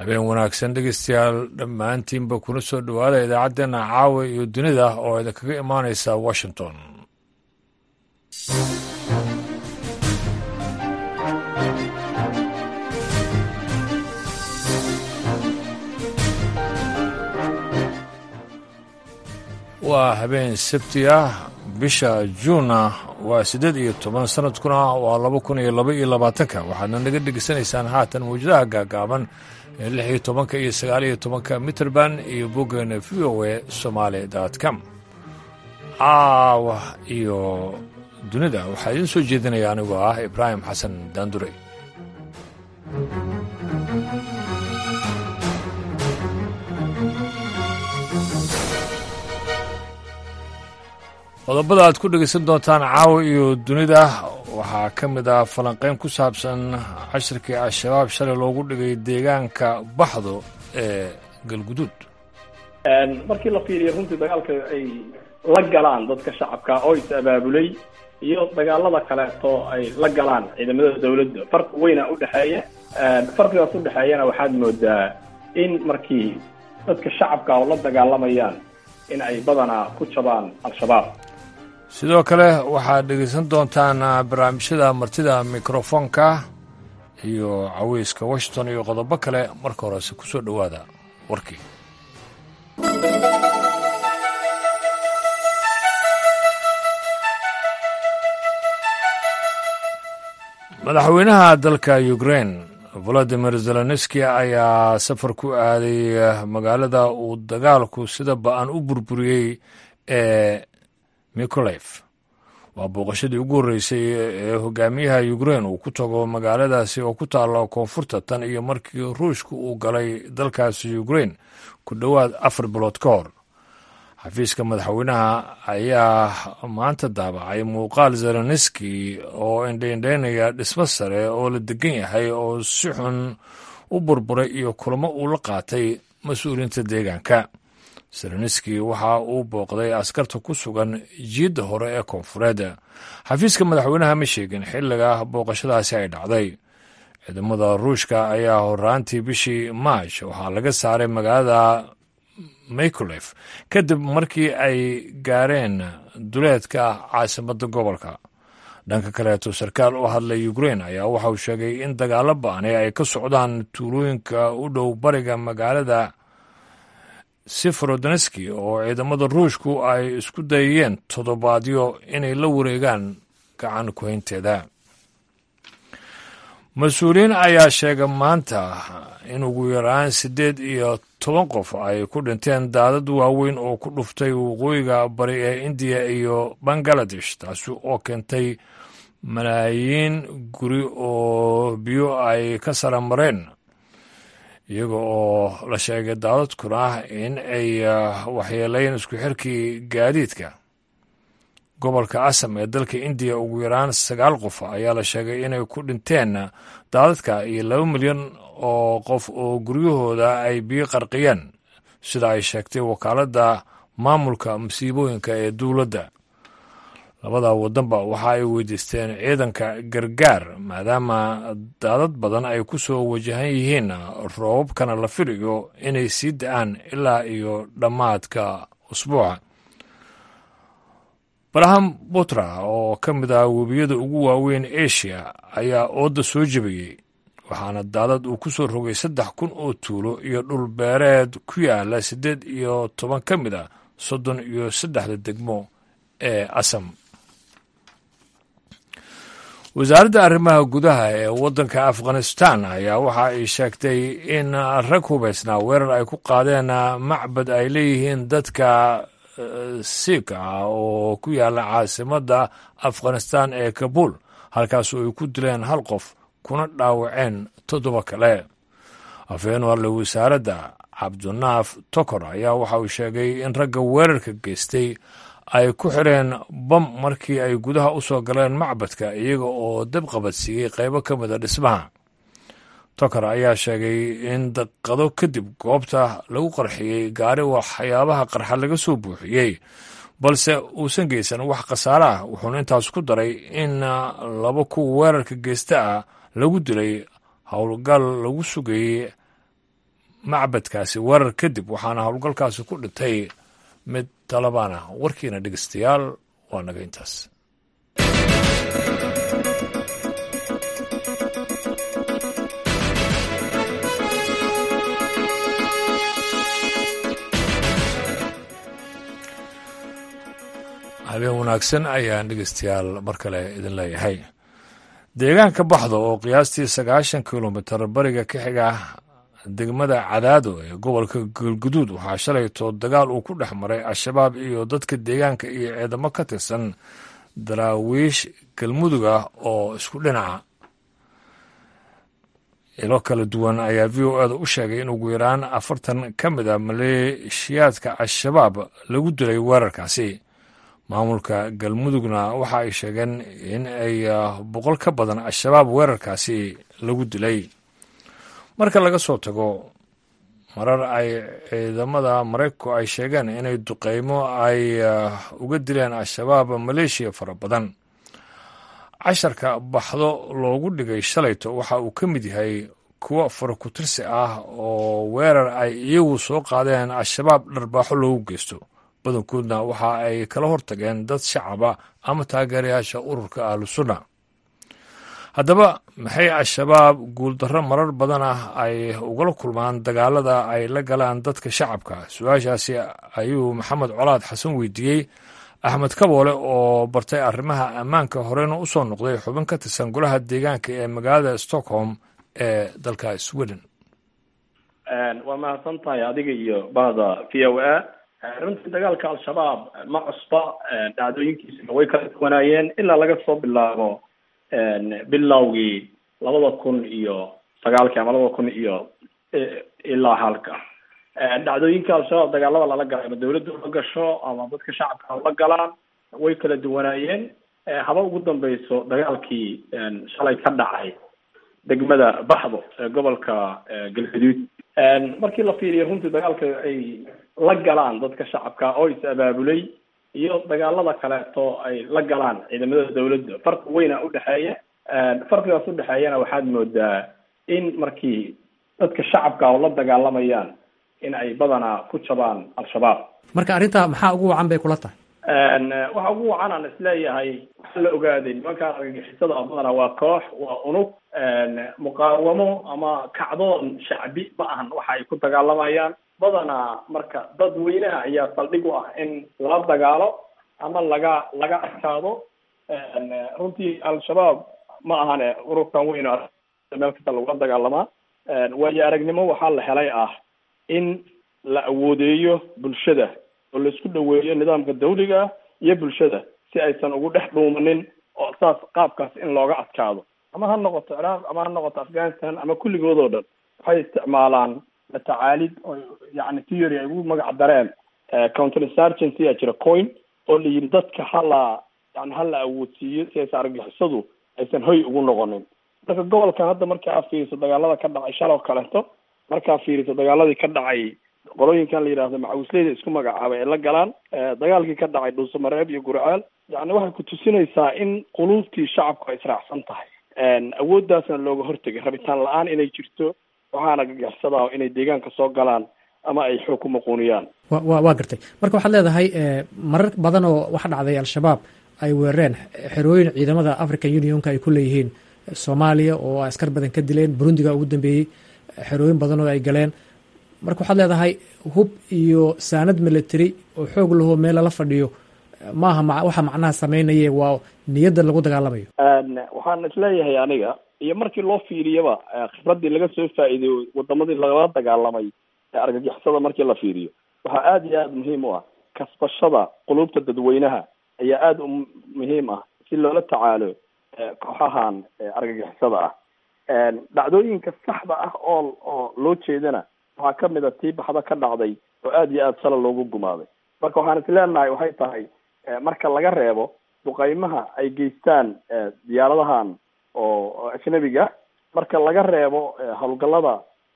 habeen wanaagsan dhegeystayaal dhammaantiinba kuna soo dhowaada idaacaddeena caawa iyo dunida oo idinkaga imaanaysa washington waa habeen sabti ah bisha juunna waa siddeed iyo toban sanadkuna waa laba kun iyo laba iyo labaatanka waxaadna naga dhegeysanaysaan haatan mawjadaha gaagaaban ee lix iyo tobanka iyo sagaal iyo tobanka mitrband iyo boggeena v o e somaali dot com caawa iyo dunida waxaa idiin soo jeedinaya anigoo ah ibraahim xasan daandure qodobada aad ku dhegaysan doontaan caawa iyo dunida waxaa ka mid ah falanqayn ku saabsan cashirkii al-shabaab shalay loogu dhigay deegaanka baxdo ee galguduud markii la fiiriyo runtii dagaalka ay la galaan dadka shacabka oo is abaabulay iyo dagaalada kaleeto ay la galaan ciidamada dawladda farqi weyna udhexeeya farqigaas udhexeeyana waxaad moodaa in markii dadka shacabka oo la dagaalamayaan in ay badanaa ku jabaan al-shabaab sidoo kale waxaad dhegaysan doontaan barnaamijyada martida mikrofoonka iyo caweyska washington iyo qodobo kale marka horese ku soo dhowaada warkii madaxweynaha dalka ukrain valadimir zelenski ayaa safar ku aaday magaalada uu dagaalku sida ba-an u burburiyey ee mikolef waa booqashadii ugu horreysay ee hogaamiyaha ukrain uu ku tago magaaladaasi oo ku taalla koonfurta tan iyo markii ruushka uu galay dalkaasi ukrain ku dhowaad afar bilood ka hor xafiiska madaxweynaha ayaa maanta daabacay muuqaal zelenski oo indhaindhaynaya dhismo sare oo la degan yahay oo si xun u burburay iyo kulamo uu la qaatay mas-uuliyiinta deegaanka zelenski waxa uu booqday askarta ku sugan jiidda hore ee koonfureed xafiiska madaxweynaha ma sheegin xilliga booqashadaasi ay dhacday ciidamada ruushka ayaa horaantii bishii maaj waxaa laga saaray magaalada mikolef kadib markii ay gaareen duleedka caasimadda gobolka dhanka kaleeto sarkaal u hadlay ukrain ayaa waxa uu sheegay in dagaalo ba-ani ay ka socdaan tuulooyinka u dhow bariga magaalada seferodoneski oo ciidamada ruushku ay isku dayayeen toddobaadyo inay la wareegaan gacan ku-haynteeda mas-uuliyiin ayaa sheegay maanta in ugu yaraan siddeed iyo toban qof ay ku dhinteen daadad waaweyn oo ku dhuftay waqooyiga bari ee indiya iyo bangaladesh taasi oo keentay malaayiin guri oo biyo ay ka sara mareen iyaga oo la sheegay daadadkuna in ay waxyeelayn isku xirkii gaadiidka gobolka asam ee dalka indiya ugu yaraan sagaal qof ayaa la sheegay inay ku dhinteen daadadka iyo laba milyan oo qof oo guryahooda ay biyo qarqiyeen sida ay sheegtay wakaaladda maamulka masiibooyinka ee dowladda labada waddanba waxa ay weydiisteen ciidanka gargaar maadaama daadad badan ay ku soo wajahan yihiin roobabkana la filayo inay sii da-aan ilaa iyo dhammaadka usbuuca baraham butra oo ka mid ah webiyada ugu waaweyn asia ayaa ooda soo jebiyey waxaana daadad uu ku soo rogay saddex kun oo tuulo iyo dhul beereed ku yaala siddeed iyo toban ka mid a soddon iyo saddexda degmo ee asam wasaaradda arrimaha gudaha ee waddanka afghanistan ayaa waxa ay sheegtay in rag hubaysnaa weerar ay ku qaadeen macbad ay leeyihiin dadka siika ah oo ku yaala caasimadda afghanistan ee kabuul halkaas oo ay ku dileen hal qof kuna dhaawaceen toddoba kale afhayeen warle wasaaradda cabdinaaf tokor ayaa waxa uu sheegay in ragga weerarka geystay ay ku xireen bam markii ay gudaha u soo galeen macbadka iyaga oo dab qabadsiiyey qaybo ka mida dhismaha tokor ayaa sheegay in daqado kadib goobta lagu qarxiyey gaari waxyaabaha qarxa laga soo buuxiyey balse uusan geysan wax khasaare ah wuxuuna intaas ku daray in laba kuwa weerarka geysta ah lagu dilay howlgal lagu sugayey macbadkaasi weerar kadib waxaana howlgalkaasi ku dhintay mid talabaan ah warkiina dhegeystayaal waa naga intaas habeen wanaagsan ayaan dhegeystayaal mar kale idin leeyahay deegaanka baxdo oo qiyaastii sagaashan kilomitar bariga ka xiga degmada cadaado ee gobolka galguduud waxaa shalayto dagaal uu ku dhex maray al-shabaab iyo dadka deegaanka iyo ciidamo ka tirsan daraawiish galmudug ah oo isku dhinaca ilo kala duwan ayaa v o eda u sheegay in ugu yaraan afartan ka mid a maleeshiyaadka al-shabaab lagu dilay weerarkaasi maamulka galmudugna waxa ay sheegeen in ay boqol ka badan al-shabaab weerarkaasi lagu dilay marka laga soo tago marar ay ciidamada maraykanku ay sheegeen inay duqeymo ay uga dileen al-shabaab maleeshiya fara badan casharka baxdo loogu dhigay shalayto waxa uu ka mid yahay kuwo farakutirsi ah oo weerar ay iyagu soo qaadeen al-shabaab dharbaaxo loogu geysto badankoodna waxa ay kala hortageen dad shacaba ama taageerayaasha ururka ahlu sunna haddaba maxay al-shabaab guuldarro marar badan ah ay ugala kulmaan dagaalada ay la galaan dadka shacabka su-aashaasi ayuu maxamed colaad xasan weydiiyey axmed kaboole oo bartay arrimaha ammaanka horena u soo noqday xubin ka tirsan golaha deegaanka ee magaalada stockholm ee dalka sweden waa mahadsan tahay adiga iyo bahda v o a runtii dagaalka al-shabaab ma cusba dhacdooyinkiisuna way kala duwanaayeen ilaa laga soo bilaabo bilowgii labada kun iyo sagaalkii ama labada kun iyo ilaa halka dhacdooyinka al-shabaab dagaalada lala galay ama dawladda ula gasho ama dadka shacabka ula galaan way kala duwanaayeen haba ugu dambeyso dagaalkii shalay ka dhacay degmada baxdo ee gobolka galgaduud markii la fiiriyo runtii dagaalka ay la galaan dadka shacabka oo is abaabulay iyo dagaalada kaleeto ay la galaan ciidamada dawladda farqi weyna udhexeeya farqigaas udhexeeyana waxaad moodaa in markii dadka shacabka oo la dagaalamayaan in ay badanaa ku jabaan al-shabaab marka arrinta maxaa ugu wacan bay kula tahay waxa ugu wacan aan isleeyahay waxaa la ogaaday nimankaan argagixisada badanaa waa koox waa unug muqaawamo ama kacdoon shacbi ma ahan waxa ay ku dagaalamayaan badanaa marka dadweynaha ayaa saldhig u ah in la dagaalo ama laga laga adkaado runtii al-shabaab ma ahane ururkan weyn meel kasta lagula dagaalamaa waayo aragnimo waxaa la helay ah in la awoodeeyo bulshada oo laisku dhaweeyo nidaamka dawliga iyo bulshada si aysan ugu dhex dhuumanin oo saas qaabkaas in looga adkaado ama ha noqoto ciraaq ama ha noqoto afghanistan ama kulligood oo dhan waxay isticmaalaan matacaalid oo yani theory ay ugu magac dareen counter insurgency a jira coin oo la yidhi dadka hala yani hala awoodsiiyo si aysan argixisadu aysan hoy ugu noqonin marka gobolkan hadda marka aad fiiriso dagaalada ka dhacay shaloo kaleeto markaa fiiriso dagaaladii ka dhacay qolooyinkan la yidhahdo macawisleyda isku magacaabay ay la galaan dagaalkii ka dhacay dhuusamareeb iyo gurcaal yani waxay ku tusinaysaa in quluubtii shacabku ay israacsan tahay awooddaasna looga hortegay rabitaan la-aan inay jirto waxaana gagaxsadaa inay deegaanka soo galaan ama ay xoog ku maquuniyaan wa wa waa gartay marka waxaad leedahay marar badan oo waxa dhacday al-shabaab ay weerareen xerooyin ciidamada african unionka ay ku leeyihiin soomaaliya oo askar badan ka dileen burundiga ugu dambeeyey xerooyin badan oo ay galeen marka waxaad leedahay hub iyo saanad military oo xoog lahoo meel lala fadhiyo maaha ma waxa macnaha sameynaye waa niyadda lagu dagaalamayo waxaan isleeyahay aniga iyo markii loo fiiriyaba khibradii laga soo faa'iideyo wadamadii lagala dagaalamay ee argagixisada markii la fiiriyo waxaa aada iyo aada muhiim u ah kasbashada qulubta dadweynaha ayaa aada u muhiim ah si loola tacaalo kooxahan argagixisada ah dhacdooyinka saxda ah oo oo loo jeedana waxaa kamid a tii baxda ka dhacday oo aada iyo aada sala loogu gumaaday marka waxaan isleenahay waxay tahay marka laga reebo duqeymaha ay geystaan diyaaradahan oo ajnabiga marka laga reebo howlgallada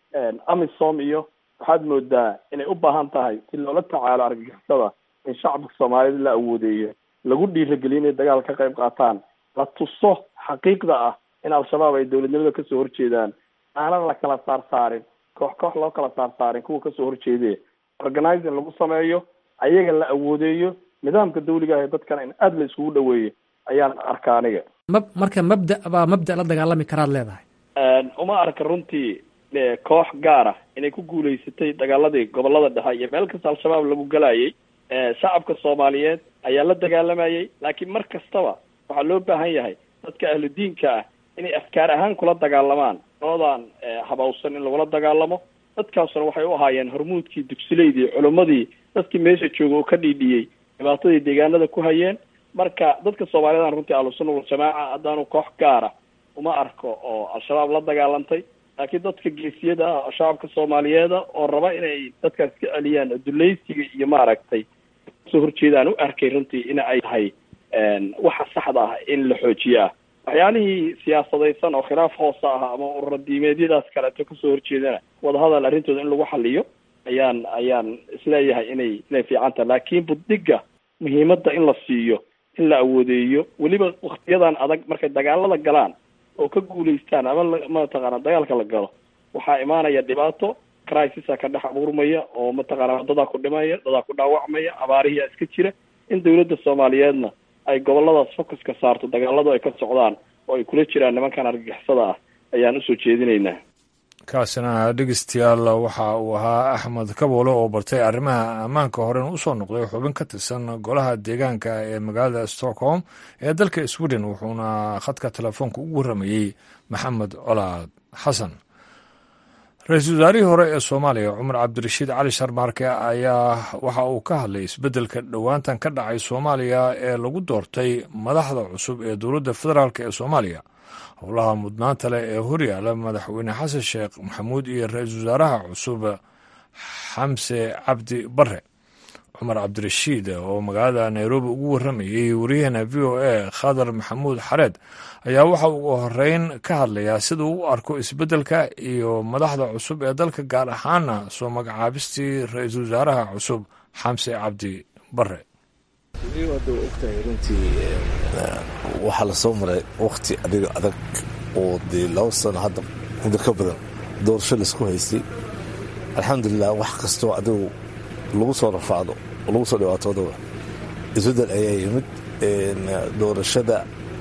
amisom iyo waxaad moodaa inay u baahan tahay si loola tacaalo argagixisada in shacabka soomaalida la awoodeeyo lagu dhiirageliyo inay dagaal ka qayb qaataan la tuso xaqiiqda ah in al-shabaab ay dowladnimada kasoo horjeedaan aanan la kala saar saarin koox koox loo kala saarsaarin kuwa kasoo horjeedee organizing lagu sameeyo ayaga la awoodeeyo nidaamka dawliga ah ee dadkana in aada la iskugu dhaweeyo ayaan arka aniga ma marka mabda baa mabda la dagaalami karaad leedahay uma arka runtii koox gaar ah inay ku guulaysatay dagaaladii gobolada dhexe iyo meel kasta al-shabaab lagu galayay shacabka soomaaliyeed ayaa la dagaalamayay laakiin mar kastaba waxaa loo baahan yahay dadka ahlu diinka ah inay afkaar ahaan kula dagaalamaan noodan habawsan in lagula dagaalamo dadkaasuna waxay u ahaayeen hormuudkii dugsileydii culimmadii dadkii meesha jooga oo ka dhiidhiyey dhibaatadii deegaanada ku hayeen marka dadka soomaaliyeed runtii ahlusunna waljamaaca haddaanu koox gaara uma arko oo al-shabaab la dagaalantay laakiin dadka geesiyada ah shacabka soomaaliyeeda oo raba inay dadkaas ka celiyaan dulaysiga iyo maaragtay kasoo horjeedaan u arkay runtii in ay tahay waxa saxda ah in la xoojiyo ah waxyaalihii siyaasadaysan oo khilaaf hoosa ah ama ururadiimeedyadaas kaleeto kasoo horjeedana wadahadal arrintooda in lagu xaliyo ayaan ayaan isleeyahay inay inay fiican tahay laakiin buddiga muhiimadda in la siiyo in la awoodeeyo weliba waktiyadan adag markay dagaalada galaan oo ka guulaystaan ama mataqaana dagaalka la galo waxaa imaanaya dhibaato crisisaa ka dhex abuurmaya oo mataqaana dadaa ku dhimaya dadaa ku dhaawacmaya abaarihiia iska jira in dawladda soomaaliyeedna ay goboladaas focuska saarto dagaaladu ay ka socdaan oo ay kula jiraan nimankan argagixisada ah ayaan usoo jeedinaynaa kaasina dhegeystayaal waxa uu ahaa axmed kaboole oo bartay arrimaha ammaanka horena usoo noqday xubin ka tirsan golaha deegaanka ee magaalada stockholm ee dalka sweden wuxuuna khadka telefoonka ugu warramayey maxamed colaad xasan ra-iisul wasaarihii hore ee soomaaliya cumar cabdirashiid cali sharmaarke ayaa waxa uu ka hadlay isbeddelka dhowaantan ka dhacay soomaaliya ee lagu doortay madaxda cusub ee dowladda federaalk ee soomaaliya howlaha mudnaanta leh ee horyaala madaxweyne xasan sheekh maxamuud iyo ra-iisul wasaaraha cusub xamse cabdi bare cumar cabdirashiid oo magaalada nairobi ugu warramayey wariyahana v o a khadar maxamuud xareed ayaa waxa ugu horeyn ka hadlayaa sida uu u arko isbeddelka iyo madaxda cusub ee dalka gaar ahaana soo magacaabistii ra-iisul wasaaraha cusub xamse cabdi bare hadda wa ogtahay runtii waxaa lasoo maray wakti adiga adag oo dee laba sano hadda muddo ka badan doorasho laisku haystay alxamdulilah wax kastoo adigu lagu soo rafaado oo lagu soo dhibaatoodaba isbeddel ayaa yimid doorashada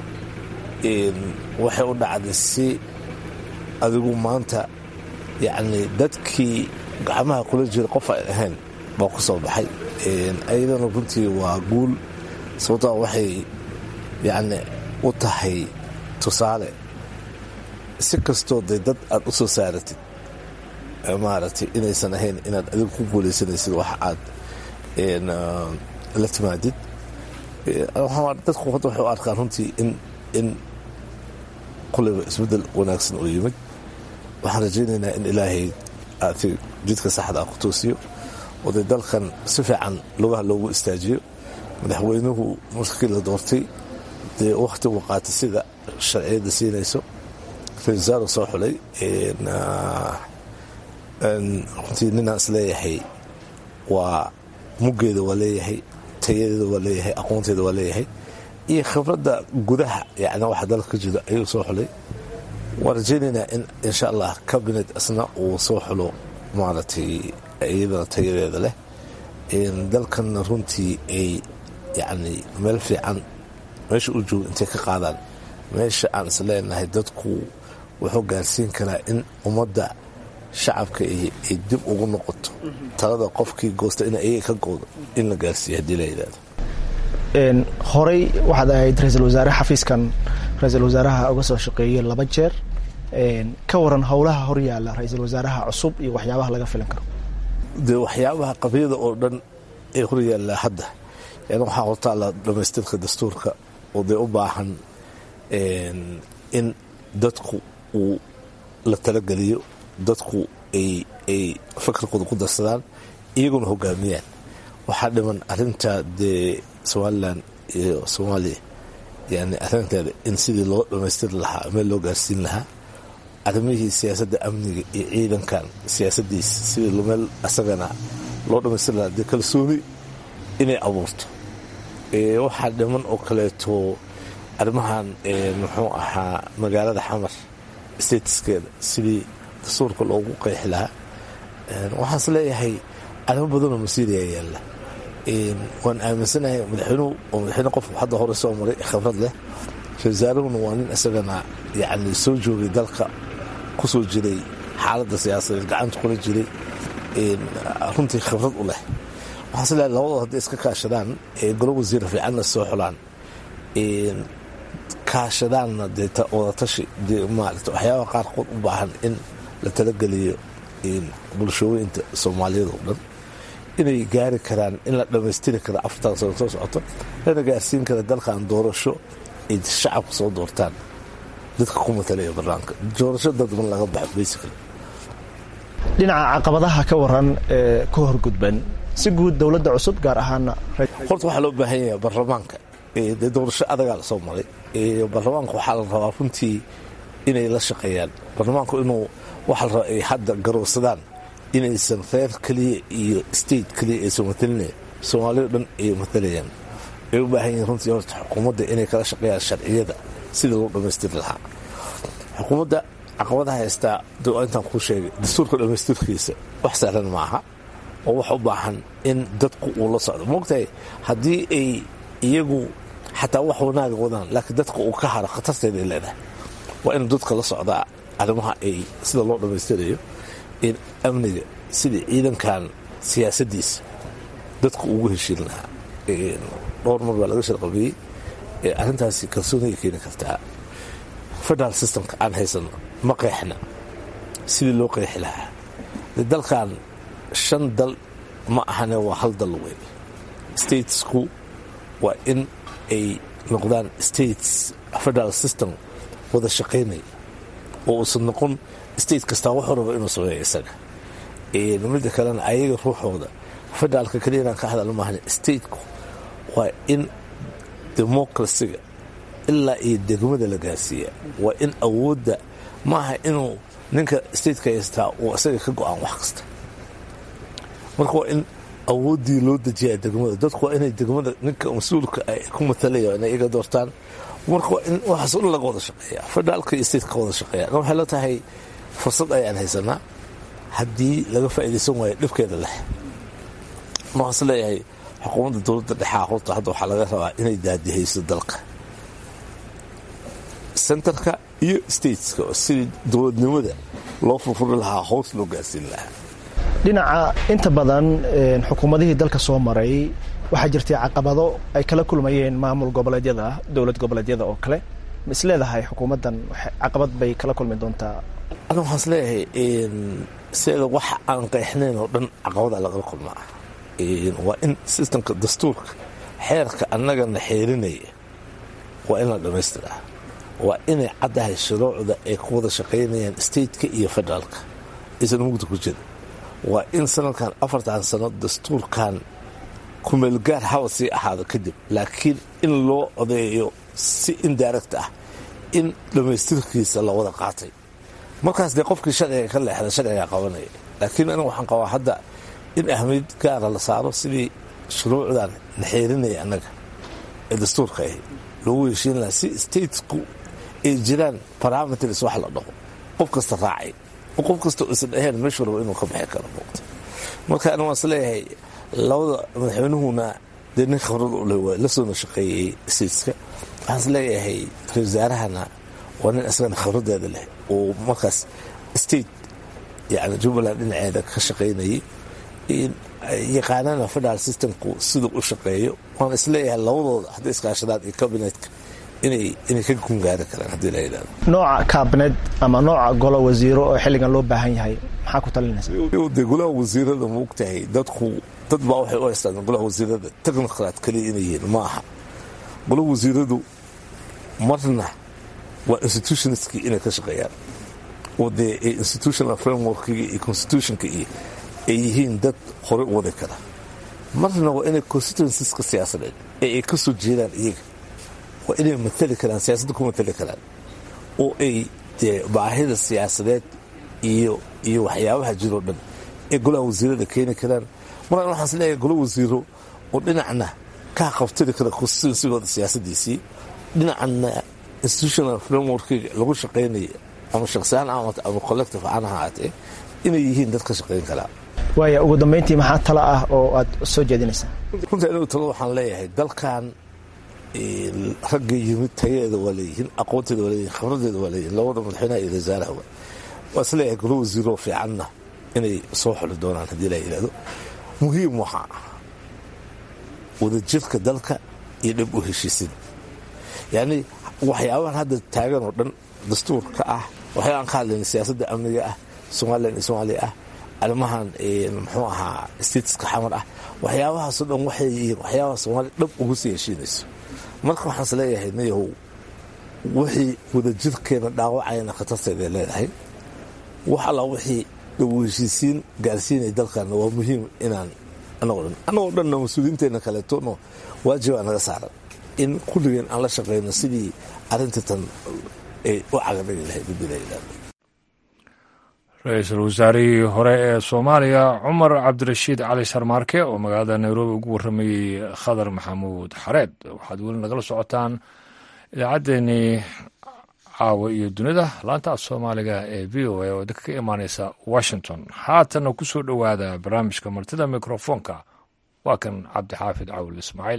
waxay u dhacday si adigu maanta yacni dadkii gacmaha kula jira qof ay ahayn baa ku soo baxay ayadana runtii waa guul sababtoo waxay yacni u tahay tusaale si kastoo dee dad aad u soo saaratid maaragtay inaysan ahayn inaad adigu ku guulaysanaysid wax aad la timaadid dadku hadda waxay u arkaan runtii in in kulleyba isbeddel wanaagsan oo yimid waxaan rajaynaynaa in ilaahay aati jidka saxda ah ku toosiyo oo dee dalkan si fiican lugaha loogu istaajiyo madaxweynuhu markii la doortay dee wakhti uu qaatay sida sharciyadda siinayso ra-isul wasaare soo xulay runtii ninaan isleeyahay waa muggeeda waa leeyahay tayadeeda waa leeyahay aqoonteeda waa leeyahay iyo khibradda gudaha yani waxa dalka ka jiro ayuu soo xulay waan rajaynaynaa in insha allah cabinet isna uu soo xulo maaragtay iyadana tayadeeda leh dalkanna runtii ay yacni meel fiican meesha u joogo intay ka qaadaan meesha aan is leenahay dadku wuxuu gaarsiin karaa in ummadda shacabka ay dib ugu noqoto talada qofkii goosta in ayaga ka goodo in la gaarsiiyo haddii la yidhahdo horey waxaad ahayd ra-iisul wasaare xafiiskan ra-iisul wasaaraha uga soo shaqeeyey laba jeer ka waran howlaha horyaala ra-iisul wasaaraha cusub iyo waxyaabaha laga filan karo dee waxyaabaha qabyada oo dhan ee horyaallaa hadda yani waxaa hortaalla dhamaystirka dastuurka oo dee u baahan in dadku uu la talageliyo dadku ay fakarkooda ku darsadaan iyaguna hogaamiyaan waxaa dhiman arinta dee somalilan iyo soomaaliya yani arinteeda in sidii loo dhammaystiri lahaa meel loo gaarsiin lahaa arrimihii siyaasadda amniga iyo ciidankan siyaasadiis sidii meel asagana loo dhammaystiri lahaa dee kalsooni inay abuurto waxaa dhiman oo kaleeto arrimahan muxuu ahaa magaalada xamar statuskeeda sidii dastuurka loogu qeexi lahaa waxaan is leeyahay arrimo badanoo masiiriya yaalla waan aaminsanahay madaxweynuhu oo madaxweyne qofku hadda hore soo maray khibrad leh ra-iisaarahuna waa nin isagana yacni soo joogay dalka ku soo jiray xaaladda siyaasadeed gacanta kula jiray runtii khibrad u leh waxaan is leeyahay labadoo hadday iska kaashadaan golo wasiira fiicanna soo xulaan kaashadaanna dee wadatashi dee maarata waxyaabaha qaarkood u baahan in la talageliyo bulshooyinta soomaaliyeed oo dhan inay gaari karaan in la dhammaystiri karo afartan sano soo socoto lana gaarsiin kara dalkan doorasho ay shacabka soo doortaan dadka ku matalaya barnaamka doorasho dadban laga baxo basically dhinaca caqabadaha ka waran ee ka horgudban si guud dowladda cusub gaar ahaana horta waxaa loo baahan yahay baarlamaanka dee doorasho adagaa lasoo maray baarlamaanka waxaa la rabaa runtii inay la shaqeeyaan baarlamaanku inuu waxaa la rabaa ay hadda garowsadaan inaysan reer keliya iyo state keliya aysan matalina soomaaliya o dhan ay matalayaan ay u baahan yihiin runtii horta xukuumadda inay kala shaqeeyaan sharciyada sida loo dhammaystiri lahaa xukuumadda caqabadaha haystaa intaan kuu sheegay dastuurka dhammaystirkiisa wax sahlan ma aha oo wax u baahan in dadku uu la socdo moogtahay haddii ay iyagu xataa wax wanaaga wadaan laakiin dadka uu ka haro khatarteeda ay leedahay waa inuu dadka la socdaa arrimaha ay sida loo dhammaystirayo in amniga sidii ciidankan siyaasaddiisa dadku ugu heshiin lahaa dhowr mar baa laga sharqabiyey arrintaasi kalsooniga keeni kartaa federal systemka aan haysano ma qeexna sidii loo qeexi lahaa dalkan shan dal ma ahane waa hal dal weyn statesku waa in ay noqdaan states federal system wada shaqaynaya oo uusan noqon state kastaa wuxuu raba inuu sameeyo isaga midda kalena ayaga ruuxooda federaalka keliya inaan ka hadal maahane stateku waa in democracyga ilaa iyo degmada la gaarsiiya waa in awoodda maaha inuu ninka stateka haystaa uu isaga ka go-aan wax kasta marka waa in awooddii loo dejiyaa degmada dadku waa inay degmada ninka mas-uulka ay ku matalaya inay iga doortaan marka waa in waxaas un laga wada shaqeeya federaalka iyo stateka ka wada shaqeeya waxay la tahay fursad ayaan haysanaa haddii laga faa'iidaysan waayo dhibkeeda leh waxaas leeyahay xukuumadda dowladda dhexaa horta hadda waxaa laga rabaa inay daadihayso dalka centerka iyo stateska oo sidii dowladnimada loo furfuri lahaa hoos loo gaarsiin lahaa dhinaca inta badan xukuumadihii dalka soo maray waxaa jirtay caqabado ay kala kulmayeen maamul goboleedyada dowlad goboleedyada oo kale ma is leedahay xukuumaddan caqabad bay kala kulmi doontaa ana waxaan is leeyahay sideeda wax aan qeexnayn oo dhan caqabada lagala kulmaa waa in sistemka dastuurka xeerka annagana xeerinaya waa in la dhammaystiraa waa inay caddahay shuruucda ay ku wada shaqaynayaan stateka iyo federaalka aysan mugda ku jira waa in sanadkan afartan sano dastuurkan kumeelgaar hawa sii ahaado kadib laakiin in loo odeeyo si indirect ah in dhammaystirkiisa la wada qaatay markaas dee qofkii sharciga ka leexda sharciga qabanaya laakiin aniga waxaan qabaa hadda in ahmiyad gaara la saaro sidii shuruucdan la xeerinaya annaga ee dastuurka ahi loogu heshiin lahaa si statesku ay jiraan parameters wax la dhaho qof kasta raacay oo qof kasta isan ahayn meeshuu rabo inuu ka bixi karo muuqta marka aniga waan is leeyahay labada madaxweynuhuna dee nin khibrad u leh waa la soona shaqeeyey stateska waxaan is leeyahay ra-isul wasaarahana waa nin isagana khibradeeda leh oo markaas state yani jubbaland dhinaceeda ka shaqaynayay yaqaanana federal systemku siduu u shaqeeyo waan isleeyahay labadooda hadday iskaashadaan iyo kabinetka inay ka gungaari karaan haddii la yidhahdo nooca kaabinet ama nooca golo wasiiro oo xilligan loo baahan yahay maxaa ku talinaysa dee golaha wasiirada ma ogtahay dadku dad baa waxay u haystaan golaha wasiirada technocrat kaliya inay yihiin ma aha golaha wasiiradu marna waa institutionskii inay ka shaqeeyaan oo dee institutional frameworkiga iyo constitutionka iyo ay yihiin dad horey u wadi kara marna waa inay constituenceska siyaasadeed ee ay ka soo jeedaan iyaga waa inay matali karaan siyaasadda ku matali karaan oo ay dee baahida siyaasadeed iyo iyo waxyaabaha jiroo dhan ee golaha wasiirada keeni karaan maraan waxaan is leeyahay gola wasiiro oo dhinacna ka qabtiri kara constituensigooda siyaasadiisii dhinacna institutional frameworkiga lagu shaqaynaya ama shaksihaan ama collective aan ahaatee inay yihiin dad ka shaqayn karaa waaya ugu dambeyntii maxaa tala ah oo aad soo jeedinaysaa runta anigu talo waxaan leeyahay dalkan ragga yimid tayadeeda waa leeyihiin aqoonteeda waa leeyihin khibradeeda waa leeyihin labada madaxweynaha iyo wasaaraha waa is leeyahay golo wasiiroo fiicanna inay soo xuli doonaan haddii la yidhahdo muhiim waxaa ah wadajirka dalka iyo dhib u heshiisin yacni waxyaabahan hadda taagan oo dhan dastuurka ah waxyaabaan ka hadlayna siyaasadda amniga ah somalilan iyo soomaaliya ah arrimahan muxuu ahaa statiska xamar ah waxyaabahaasoo dhan waxay yihiin waxyaabaha soomaaliya dhab ugu sii heshiinayso marka waxaan is leeyahay nayahow wixii wadajirkeena dhaawacayana khatarteeday leedahay wax allaa wixii dhawu heshiisiin gaarsiinaya dalkaana waa muhiim inaan anagoo dhan annagoo dhanna mas-uuliyiinteenna kaleetono waajibaa naga saaran in kulligeen aan la shaqayno sidii arrinta tan ay u cagadhigi lahayd bidila ra-iisul wasaarihii hore ee soomaaliya cumar cabdirashiid cali sharmaarke oo magaalada nairobi ugu warramayey khadar maxamuud xareed waxaad weli nagala socotaan idaacaddeenii caawa iyo dunida laanta af soomaaliga ee v o a oo idinka ka imaaneysa washington haatanna ku soo dhowaada barnaamijka martida mikrofoonka waa kan cabdixaafid cawil ismaaciil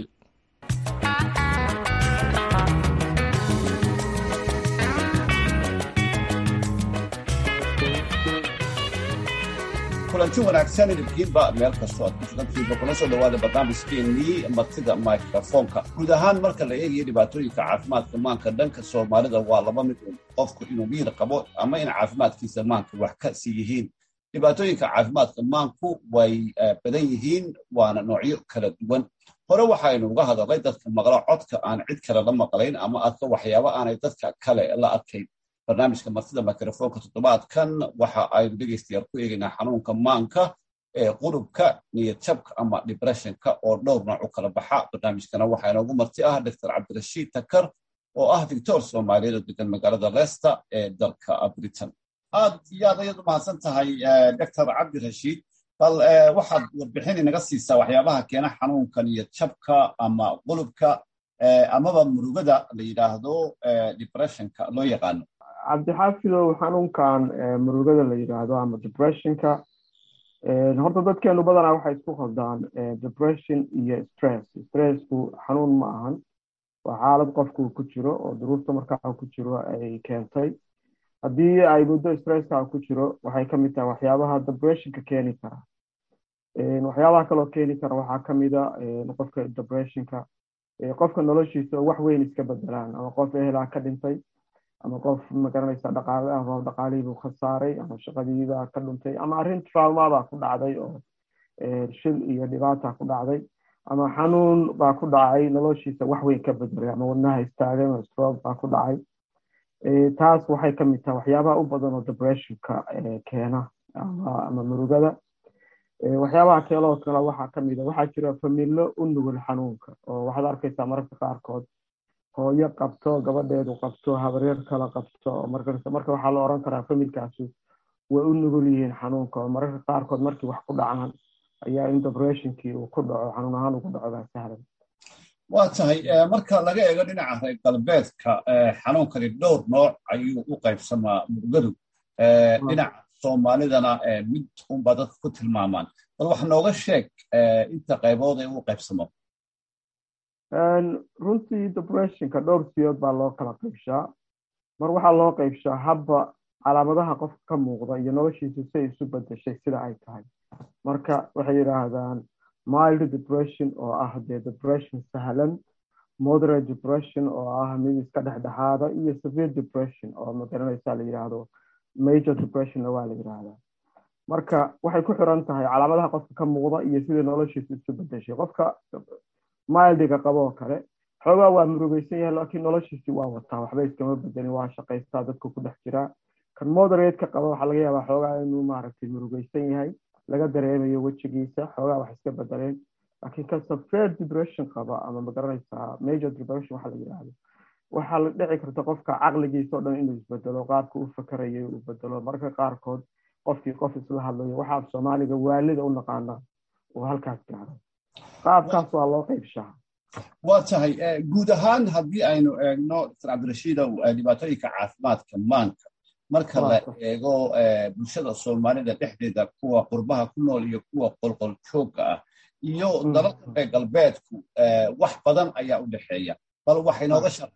kulanti wanaagsan idinkiinba meel kastoo aad ku sugantihiinba kuna soo dhawaada barnaamijkeennii martida microfoonka guud ahaan marka la eegayo dhibaatooyinka caafimaadka maanka dhanka soomaalida waa laba mid un qofku inuu miir qabo ama in caafimaadkiisa maanka wax ka sii yihiin dhibaatooyinka caafimaadka maanku way badan yihiin waana noocyo kala duwan hore waxaynu uga hadalnay dadka maqla codka aan cid kale la maqlayn ama adka waxyaaba aanay dadka kale la adkayn barnaamijka martida mikrofoonka toddobaadkan waxa aynu dhegaystayaal ku eegaynaa xanuunka maanka ee qurubka niyadjabka ama dibressionka oo dhowr nooc u kala baxa barnaamijkana waxaa inoogu marti ah doctor cabdirashiid takar oo ah victor soomaaliyeed oo degan magaalada leicester ee dalka britain aad iyo aad ayaad u mahadsan tahay doctor cabdirashiid bal waxaad warbixin inaga siisaa waxyaabaha keena xanuunka niyadjabka ama qulubka amaba murugada la yidhaahdo dibressionka loo yaqaano cabdixaafidow xanuunkan murugada la yidhaahdo ama depressionka horta dadkeenu badanaa waxay isku qaldaan depression iyo stress stressku xanuun ma ahan waa xaalad qofku ku jiro oo duruufta markaa ku jiro ay keentay haddii ay muddo stresska ku jiro waxay kamid tahay waxyaabaha depressionka keeni kara waxyaabaha kaloo keeni kara waxaa kamida qofka depressionka qofka noloshiisa oo wax weyn iska bedelaan ama qof ehelaa ka dhintay ama qof magaranaysa dhaqaale ah dhaqaalihiibuu khasaaray ama shaqadiibaa ka dhuntay ama arrin traumabaa ku dhacday oo shil iyo dhibaata ku dhacday ama xanuun baa ku dhacay noloshiisa wax weyn ka bedelay ama wadnaha istaagay ama stroke baa ku dhacay taas waxay kamid tahay waxyaabaha u badan oo depressionka keena ama murugada waxyaabaha keeloo kale waxaa kamid a waxaa jira familo u nugul xanuunka oo waxaad arkaysaa mararka qaarkood hooyo qabto gabadheedu qabto habaryar kala qabto marka waxaa la oran karaa familkaasi way u nugul yihiin xanuunka oo mararka qaarkood markii wax ku dhacaan ayaa in depressionkii uu ku dhaco xanuun ahaan ugu dhaco baa sahlan waa tahay marka laga eego dhinaca reer galbeedka xanuunkani dhowr nooc ayuu u qaybsamaa murugadu dhinaca soomaalidana mid unbaa dadka ku tilmaamaan bal wax nooga sheeg inta qaybood ee u qaybsamo runtii depressionka dhowr siyood baa loo kala qaybshaa mar waxaa loo qaybshaa habba calaamadaha qofka ka muuqda iyo noloshiisa say isu bedeshay sida ay tahay marka waxay yidhaahdaan mild depression oo ah dee depression sahlan moderate depression oo ah mid iska dhexdhexaada iyo severe depression oo magaranaysa la yidhaahdo major depressionna waa la yidhaahdaa marka waxay ku xiran tahay calaamadaha qofka ka muuqda iyo sidai noloshiisa isu bedeshay qofka mildiga qaboo kale xoogaa waa murugeysan yahay laakiin noloshiisii waa wataa waxba iskama bedelin waa shaqaystaa dadku ku dhex jiraa kan moderatka qaba waxaa laga yaabaa xoogaa inuu maaragtay murugeysan yahay laga dareemayo wejigiisa xoogaa wax iska bedeleen laakiin kan severe depression qaba ama magaranaysaa major depression waxa la yidhaahdo waxaa la dhici karta qofka caqligiisa o dhan inuu isbedelo qaabka u fakarayay uu bedelo marka qaarkood qofkii qof isla hadlayo waxa af soomaaliga waalida u naqaanaa uu halkaas gaaro qaabkaas waa loo qaybshaa waa tahay guud ahaan haddii aynu eegno dr cabdirashiidow dhibaatooyinka caafimaadka maanka marka la eego bulshada soomaalida dhexdeeda kuwa qurbaha ku nool iyo kuwa qolqol joogga ah iyo dalalka reer galbeedku wax badan ayaa u dhexeeya bal wax inooga shar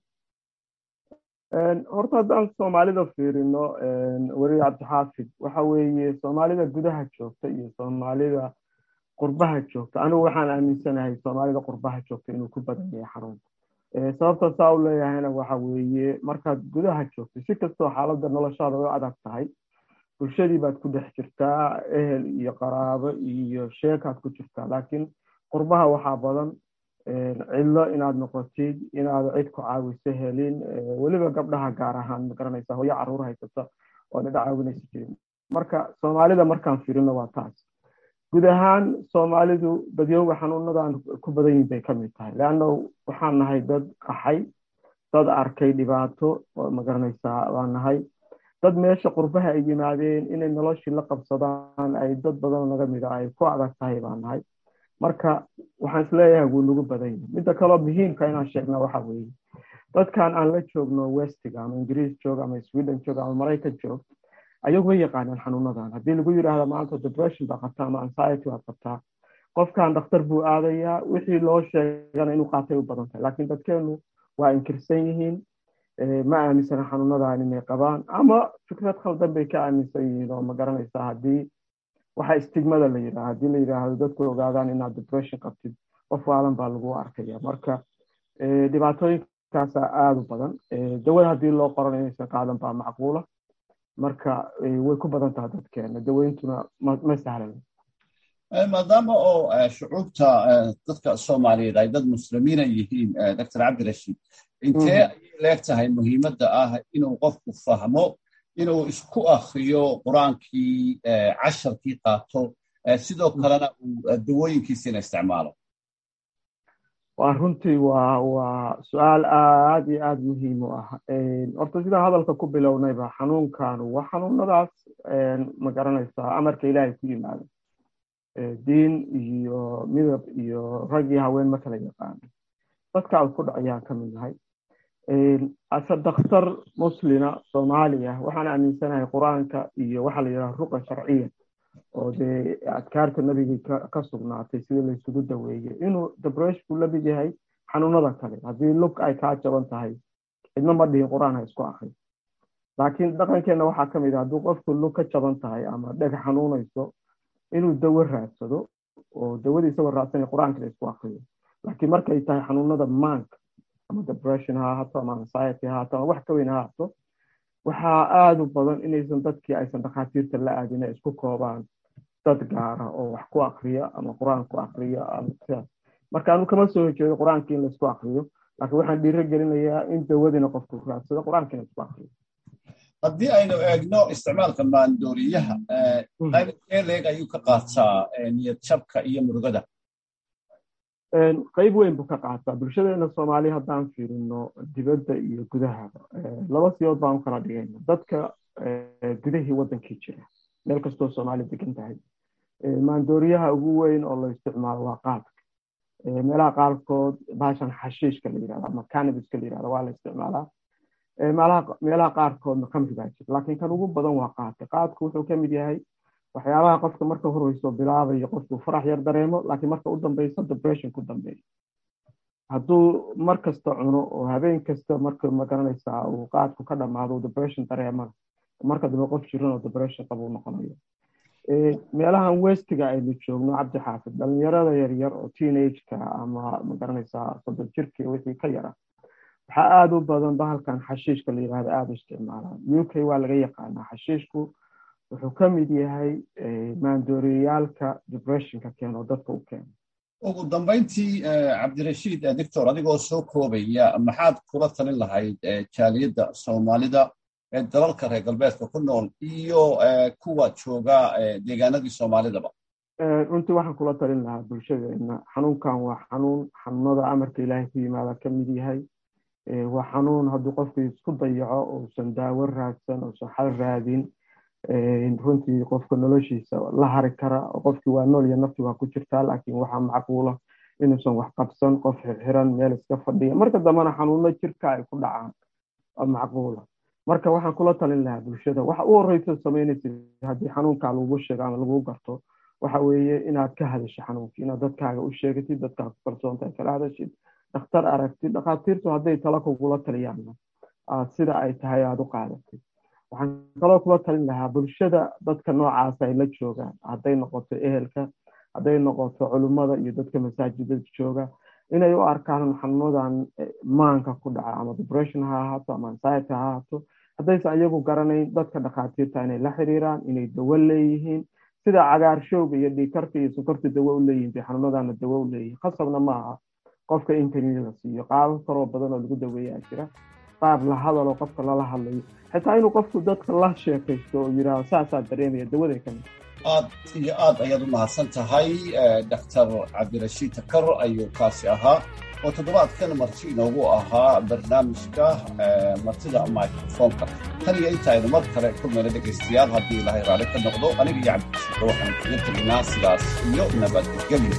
horta haddaan soomaalida fiirino weri cabdixaafid waxa weeye soomaalida gudaha joogta iyo soomaalida qurbaha joogta anigu waxaan aaminsanahay soomaalida qurbaha joogta inuu ku badan yahay xarunta sababta saa u leeyahayna waxa weeye markaad gudaha joogto si kastoo xaaladda noloshaada u adag tahay bulshadii baad ku dhex jirtaa ehel iyo qaraabo iyo sheekaad ku jirtaa laakiin qurbaha waxaa badan cidlo inaad noqotid inaad cid ku caawiso helin weliba gabdhaha gaar ahaan magaranaysa hooyo caruur haysata oo dhidha caawinaysa jirin marka soomaalida markaan firino waa taas guud ahaan soomaalidu badyowga xanuunadan ku badan yihin bay ka mid tahay leanna waxaan nahay dad qaxay dad arkay dhibaato magaranaysaa waan nahay dad meesha qurbaha ay yimaadeen inay noloshii la qabsadaan ay dad badan naga mida ay ku adag tahay baan nahay marka waxaan isleeyahay wuu nagu badan yahay midda kaloo muhiimka inaan sheegna waxa weeye dadkan aan la joogno westiga ama ingiriis joog ama sweden joog ama maraykan joog ayagu way yaqaanaan xanuunadan haddii lagu yidhaahdo maanta depression baa qabtaa ama anxiety baad qabtaa qofkan dhakhtar buu aadayaa wixii loo sheegana inuu qaatay u badan tahay laakiin dadkeenu waa inkirsan yihiin ma aaminsana xanuunadan inay qabaan ama fikrad khaldan bay ka aaminsan yihiin oo ma garanaysaa haddii waxa istigmada la yidhaha haddii la yidhaahdo dadku ogaadaan inaad depression qabtid qof waalan baa lagu arkaya marka dhibaatooyinkaasa aada u badan dawada haddii loo qoran inaysan qaadan baa macquula marka way ku badan tahay dadkeena daweyntuna ma sahlan maadaama oo shucuubta dadka soomaaliyeed ay dad muslimiina yihiin doctor cabdirashiid intee ayay leeg tahay muhiimadda ah inuu qofku fahmo inuu isku akriyo qur-aankii casharkii qaato sidoo kalena uu dawooyinkiisiina isticmaalo waa runtii waa waa su-aal aad iyo aada muhiim u ah horta sidaan hadalka ku bilownayba xanuunkanu waa xanuunadaas ma garanaysaa amarka ilaahay ku yimaado diin iyo midab iyo rag iyo haween ma kala yaqaano dadka ku dhacayaan ka mid nahay ase dakhtar muslina soomaaliya waxaan aaminsanahay qur-aanka iyo waxaa la yidhaha ruqa sharciya oo dee adkaarta nabigii ka sugnaatay sidii laysugu daweeye inuu debreshku la mid yahay xanuunada kale haddii lug ay kaa jaban tahay cidna ma dhihin qur-aan ha isku akri laakiin dhaqankeenna waxaa ka mid ah hadduu qofku lug ka jaban tahay ama dheg xanuunayso inuu dawo raadsado oo dawadii isagoo raadsanaya qur-aanka la isku akriyo laakiin markay tahay xanuunada maanka ama depression ha ahaato ama anxiety ha ahaato ama wax ka weyn ha ahaato waxaa aada u badan inaysan dadkii aysan dhakhaatiirta la aadin ay isku koobaan dad gaara oo wax ku akriya ama qur-aan ku akriya ama sidaas marka anu kama soo horjeedo qur-aankii in laisku akriyo laakiin waxaan dhiiro gelinayaa in dawadina qofku raadsado qur-aanka in laisku akriyo haddii aynu eegno isticmaalka maandooriyaha qaybkee leeg ayuu ka qaataa niyad jabka iyo murugada qayb weyn buu ka qaataa bulshadeena soomaaliya haddaan fiirino dibadda iyo gudahaba laba siyood baan u kala dhigayna dadka gudahii waddankii jira meel kastoo soomaaliya degan tahay maandooriyaha ugu weyn oo la isticmaalo waa qaadka meelaha qaarkood baashan xashiishka la yidhahdo ama canabiska la yidhahdo waa la isticmaalaa meelaha qaarkoodna kamri baa jira laakiin kan ugu badan waa qaadka qaadku wuxuu ka mid yahay waxyaabaha qofka marka horeyso bilaabayo qofku farax yar dareemo laakiin marka u dambeyso depression ku dambeeyo hadduu mar kasta cuno oo habeen kasta marka magaranaysaa uu qaadku ka dhamaado depression dareemana marka dambe qof jiran oo depression qaba u noqonayo meelahan westiga aynu joogno cabdi xaafid dhalinyarada yaryar oo teenageka ama magaranaysaa soddon jirkii wixii ka yara waxaa aada u badan bahalkan xashiishka la yidhahdo aada u isticmaalaan u k waa laga yaqaanaa xashiishku wuxuu ka mid yahay maandooriyaalka depressionka keeno dadka u keeno ugu dambayntii cabdirashiid doctor adigoo soo koobaya maxaad kula talin lahayd jaaliyadda soomaalida ee dalalka reer galbeedka ku nool iyo kuwa jooga deegaanadii soomaalidaba runtii waxaan kula talin lahaa bulshadeena xanuunkan waa xanuun xanuunada amarka ilaahay ku yimaada ka mid yahay waa xanuun hadduu qofku isku dayaco uusan daawo raadsan uusan xal raadin runtii qofka noloshiisa la hari kara qofkii waa nool iyo nafti waa ku jirtaa laakiin waxaa macquula inuusan wax qabsan qof xirxiran meel iska fadhiya marka dambena xanuuno jirka ay ku dhacaan macquula marka waxaan kula talin lahaa bulshada waxa u horeysa samaynaysa haddii xanuunkaa lagu sheego ama lagu garto waxa weeye inaad ka hadasho xanuunka inaad dadkaaga u sheegatid dadkaa ku kalsoontahay kala hadashid dhakhtar aragtid dhakhaatiirtu hadday tala kugula taliyaanna sida ay tahay aada u qaadatid waxaan kaloo kula talin lahaa bulshada dadka noocaasa ay la joogaan hadday noqoto ehelka hadday noqoto culummada iyo dadka masaajidada jooga inay u arkaan xanuunadan maanka ku dhaca ama depression ha ahaato ama anxiety ha ahaato haddaysan iyagu garanayn dadka dhakhaatiirta inay la xiriiraan inay dawo leeyihiin sida cagaarshowga iyo dhiikarka iyo sokorta dawo u leeyihin bay xanuunadana dawo u leeyihin khasabna ma aha qofka in kaniini la siiyo qaabab kaloo badan oo lagu daweeyaa jira qaab la hadaloo qofka lala hadlayo xitaa inuu qofku dadka la sheekaysto oo yidhaaho saasaa dareemaya dawaday ka mid aad iyo aad ayaad u mahadsan tahay doctor cabdirashiid takar ayuu kaasi ahaa oo toddobaadkan marti inoogu ahaa barnaamijka martida microfonka tan iyo inta aynu mar kale kulmayna dhegaystayaal haddii ilaahay raalli ka noqdo aniga iyo cabdirashiidka waxaan kaga teginaa sidaas iyo nabadgelyo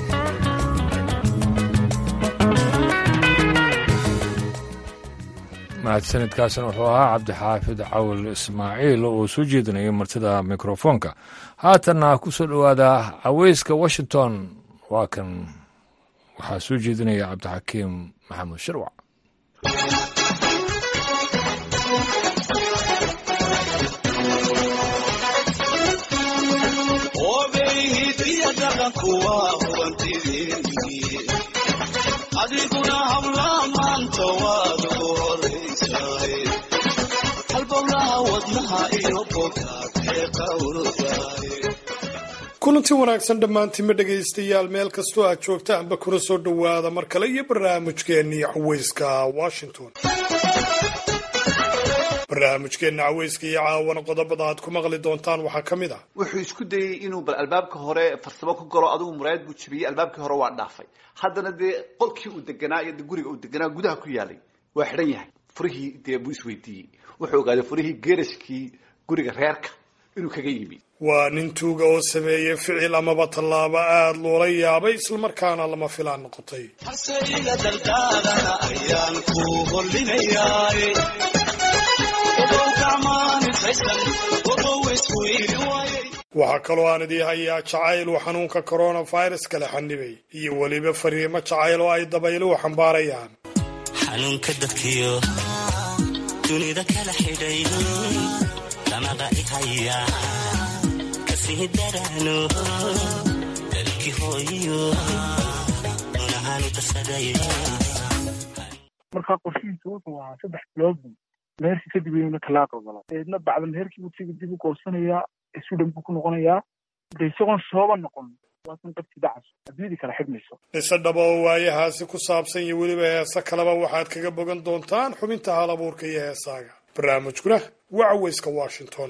mahadsanidkaasna wuxuu ahaa cabdixaafid cawil ismaaciil oo soo jeedinayay martida mikrofoonka haatanna ku soo dhowaada caweyska washington waa kan waxaa soo jeedinaya cabdixakiim maxamuud shirwac adiguna habla maanta waad ugu horaysaay halbowlaha wadnaha iyo bogaadee qawrdaay kulanti wanaagsan dhammaantiinma dhegaystayaal meel kastoo aad joogtaanba kuna soo dhowaada mar kale iyo barnaamijkeennii caweyska washington barnaamijkeenna caweyska iyo caawana qodobada aad ku maqli doontaan waxaa ka mid ah wuxuu isku dayey inuu bal albaabka hore farsamo ku galo adigu muraayad buu jibiyey albaabkii hore waa dhaafay haddana dee qolkii uu deganaa iyo guriga uu deganaa gudaha ku yaalay waa xidhan yahay furihii dee buu isweydiiyey wuxuu ogaaday furihii geerashkii guriga reerka inuu kaga yimi waa nin tuuga oo sameeyey ficil amaba tallaabo aada loola yaabay islamarkaana lama filaan noqotay hase iga daldaadana ayaan ku hollinayaay waxaa kaloo aan idii hayaa jacayl uu xanuunka coronavirus kala xanibay iyo weliba fariimo jacayl oo ay dabayluhu xambaarayaan xanuunka dadkiyo dunida kala xidhay damaqa ihaya kasii daraano dalkii hooyo unahaanu dasaday markaa qorshihiisu wuxuu ahaa saddex biloodbu meherkii kadib inuu talaaq ogolo eedna bacda meherkii buu siga dib u goosanayaa sudan buu ku noqonayaa de isagoon sooba noqon waasan qabti dacas adduunyadii kala xidhmayso ise dhaba oo waayahaasi ku saabsan iyo weliba heese kaleba waxaad kaga bogan doontaan xubinta hal abuurka iyo heesaaga barnaamijkuna waa caweyska washington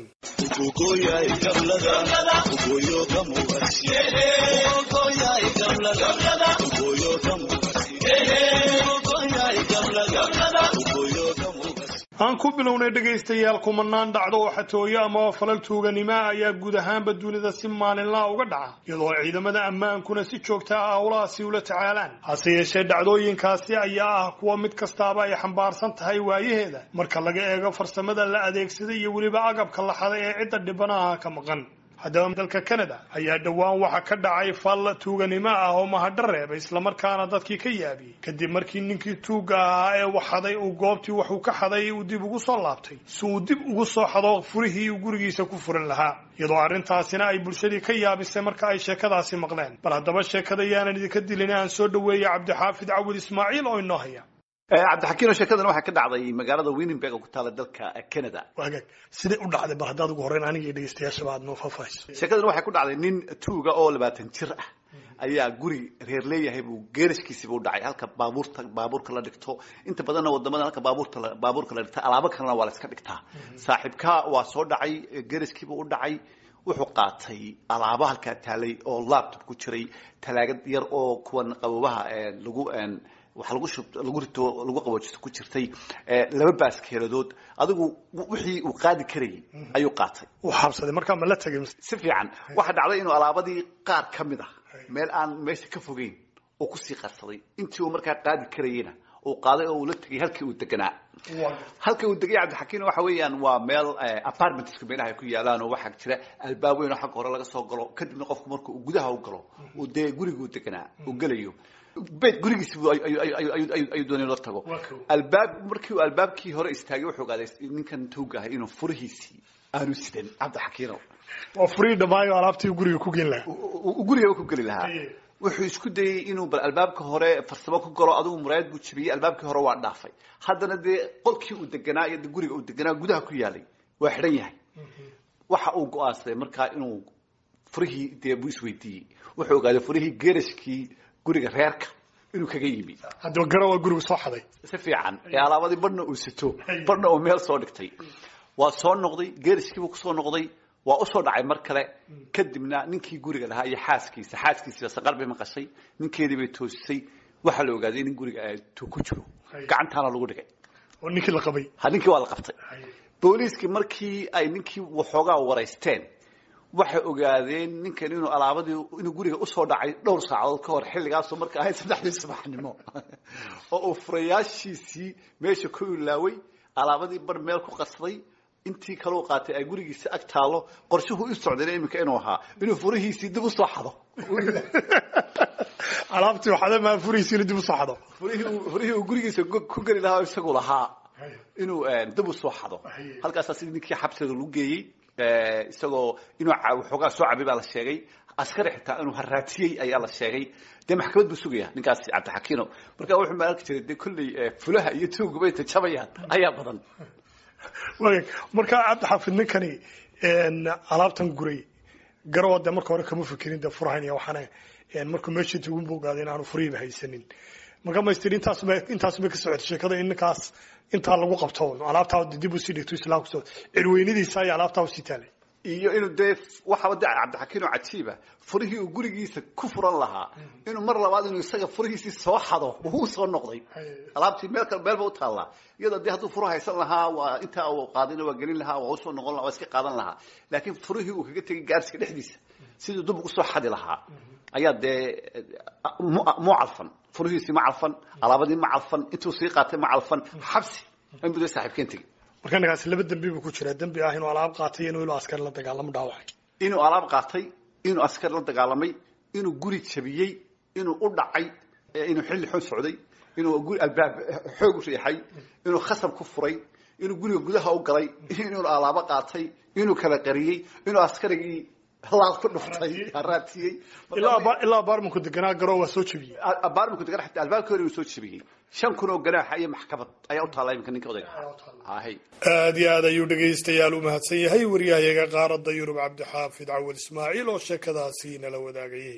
aan ku bilownay dhegaystayaal kumanaan dhacdo oo xatooyo amaba falal tuuganimoa ayaa guud ahaanba dunida si maalinlaa uga dhaca iyadoo ciidamada ammaankuna si joogta ah howlahaasi ula tacaalaan hase yeeshee dhacdooyinkaasi ayaa ah kuwa mid kastaaba ay xambaarsan tahay waayaheeda marka laga eego farsamada la adeegsaday iyo weliba agabka la xaday ee cidda dhibanaha ka maqan haddaba dalka canada ayaa dhowaan waxa ka dhacay fal tuuganimo ah oo mahadho reebay islamarkaana dadkii ka yaabiyey kadib markii ninkii tuugga ahaa ee wax xaday uu goobtii waxuu ka xaday uu dib ugu soo laabtay si uu dib ugu soo xado furihii uu gurigiisa ku furan lahaa iyadoo arrintaasina ay bulshadii ka yaabisay marka ay sheekadaasi maqleen bal haddaba sheekada yaanan idinka dilin aan soo dhoweeyey cabdixaafid cawil ismaaciil oo inoo haya cabdixakiino sheekadan waxaa ka dhacday magaalada winnenberg oo ku taala dalka canada wagaag siday u dhacday bal haddaad ugu horreyn aniga iyo dhegeystayaashaba aad noo faahfaahiso sheekadan waxay ku dhacday nin tuuga oo labaatan jir ah ayaa guri reer leeyahay buu geerashkiisiiba u dhacay halka baabuurta baabuurka la dhigto inta badanna wadamada halka baabuurta baabuurka la dhigta alaabo kalena waa la iska dhigtaa saaxiibka waa soo dhacay geerashkiiba u dhacay wuxuu qaatay alaabo halkaa taalay oo laptop ku jiray talaagad yar oo kuwan qabobaha lagu waxaa lagu shub lagu rito lagu qaboojisto ku jirtay laba baaskeeladood adigu wixii uu qaadi karayay ayuu qaatay u xabsaday markaa ma la tegay si fiican waxaa dhacday inuu alaabadii qaar ka mid ah meel aan meesha ka fogeyn oo kusii qarsaday intii uu markaa qaadi karayena uu qaaday oo uu la tegay halkii uu deganaa halka uu degay cabdixakiin waxa weeyaan waa meel apartmentska meelaha ay ku yaalaan oo waxaa jira albaab weyn oo xagga hore laga soo galo kadibna qofku marka uu gudaha u galo uu dee guriguu deganaa uu gelayo beyt gurigiisi ayuu doonay la tago albaab markii uu albaabkii hore istaagay wuxuu ogaaday ninkan tuuga ahay inuu furihiisii aanu sidan cabdixakiino waa furii dhammaayo alaabtii guriga ku geli lahaa uu gurigaba ku geli lahaa wuxuu isku dayey inuu bal albaabka hore farsamo ku galo adigu muraayad buu jabiyey albaabkii hore waa dhaafay haddana dee qolkii uu deganaa iyo guriga uu deganaa gudaha ku yaalay waa xidhan yahay waxa uu go-aansaday markaa inuu furihii dee buu isweydiiyey wuxuu ogaaday furihii geerashkii guriga reerka inuu kaga yimi haddaba garan waa guriga soo xaday si fiican ee alaabadii badhna uu sito badhna uu meel soo dhigtay waa soo noqday geerashkiibuu kusoo noqday waa usoo dhacay mar kale kadibna ninkii guriga lahaa iyo xaaskiisa xaaskiisiiba saqar bay maqashay ninkeedii bay toosisay waxaa la ogaaday in guriga tu ku jiro gacantaana lagu dhigay oo ninkii la qabay ha ninkii waa la qabtay booliiskii markii ay ninkii waxoogaa waraysteen waxay ogaadeen ninkan inuu alaabadii inuu guriga usoo dhacay dhowr saacadood ka hor xilligaasoo marka ahayd saddexdii subaxnimo oo uu furayaashiisii meesha ku ilaaway alaabadii bar meel ku qasday intii kaleu qaatay ay gurigiisa ag taalo qorshuhu u socdayna iminka inuu ahaa inuu furihiisii dib usoo xado alaabtii waxada maa furihiisiina dib usoo xado furihii uu gurigiisa ku geli lahaa oo isagu lahaa inuu dib usoo xado halkaasaa sidii ninkii xabsiga lagu geeyey isagoo inuu waxoogaa soo cabay baa la sheegay askari xitaa inuu haraatiyey ayaa la sheegay dee maxkamad buu sugaya ninkaasi cabdixakiino marka wuxuu ma arki jiray dee kolley fulaha iyo tuugaba inta jabayaan ayaa badan wag markaa cabdixaafid ninkani alaabtan guray garowa dee marka hore kama fikirin dee furahayn iyo waxaana markuu meeshii tugun buu ogaaday in aanu furihiiba haysanin marka maystir intaasuma intaasuma ka socotay sheekada in ninkaas intaa lagu qabto alaabtaa dib usii dhigto islaamku soo cirweynadiisa ayaa alaabtaa usii taalay iyo inuu dee waxaaba de cabdixakiin oo cajiiba furihii uu gurigiisa ku furan lahaa inuu mar labaad inuu isaga furihiisii soo xado uu soo noqday alaabtii meel kale meelba u taallaa iyadoo dee hadduu furu haysan lahaa waa intaa uu qaadina waa gelin lahaa waa usoo noqon laha waa iska qaadan lahaa laakiin furihii uu kaga tegay gaarsiga dhexdiisa siduu dib ugu soo xadi lahaa ayaa dee mu calfan furihiisii ma calfan alaabadii ma calfan intuu sii qaatay ma calfan xabsi inbuu dee saaxiibkeen tegey marka ninkaasi laba dembi buu ku jiraa dembi ah inuu alaab qaatay inuu ilo askari la dagaalamo dhaawacay inuu alaab qaatay inuu askari la dagaalamay inuu guri jabiyey inuu u dhacay inuu xilli xun socday inuu guri albaab xoog u riixay inuu khasab ku furay inuu guriga gudaha u galay inuu alaabo qaatay inuu kala qariyey inuu askarigii laal ku dhuftay haraatiyey ilaa abaarmanku deganaa garoo waa soo jebiyey abaarmanku deganaa xitaa albaabka hore inuu soo jebiyey shan kun oo ganaaxa iyo maxkamad ayaa u taalla iminka ninka odayga hay aad iyo aad ayuu dhegaystayaal u mahadsan yahay waryahayaga qaaradda yurub cabdixaafid cawal ismaaciil oo sheekadaasi nala wadaagayay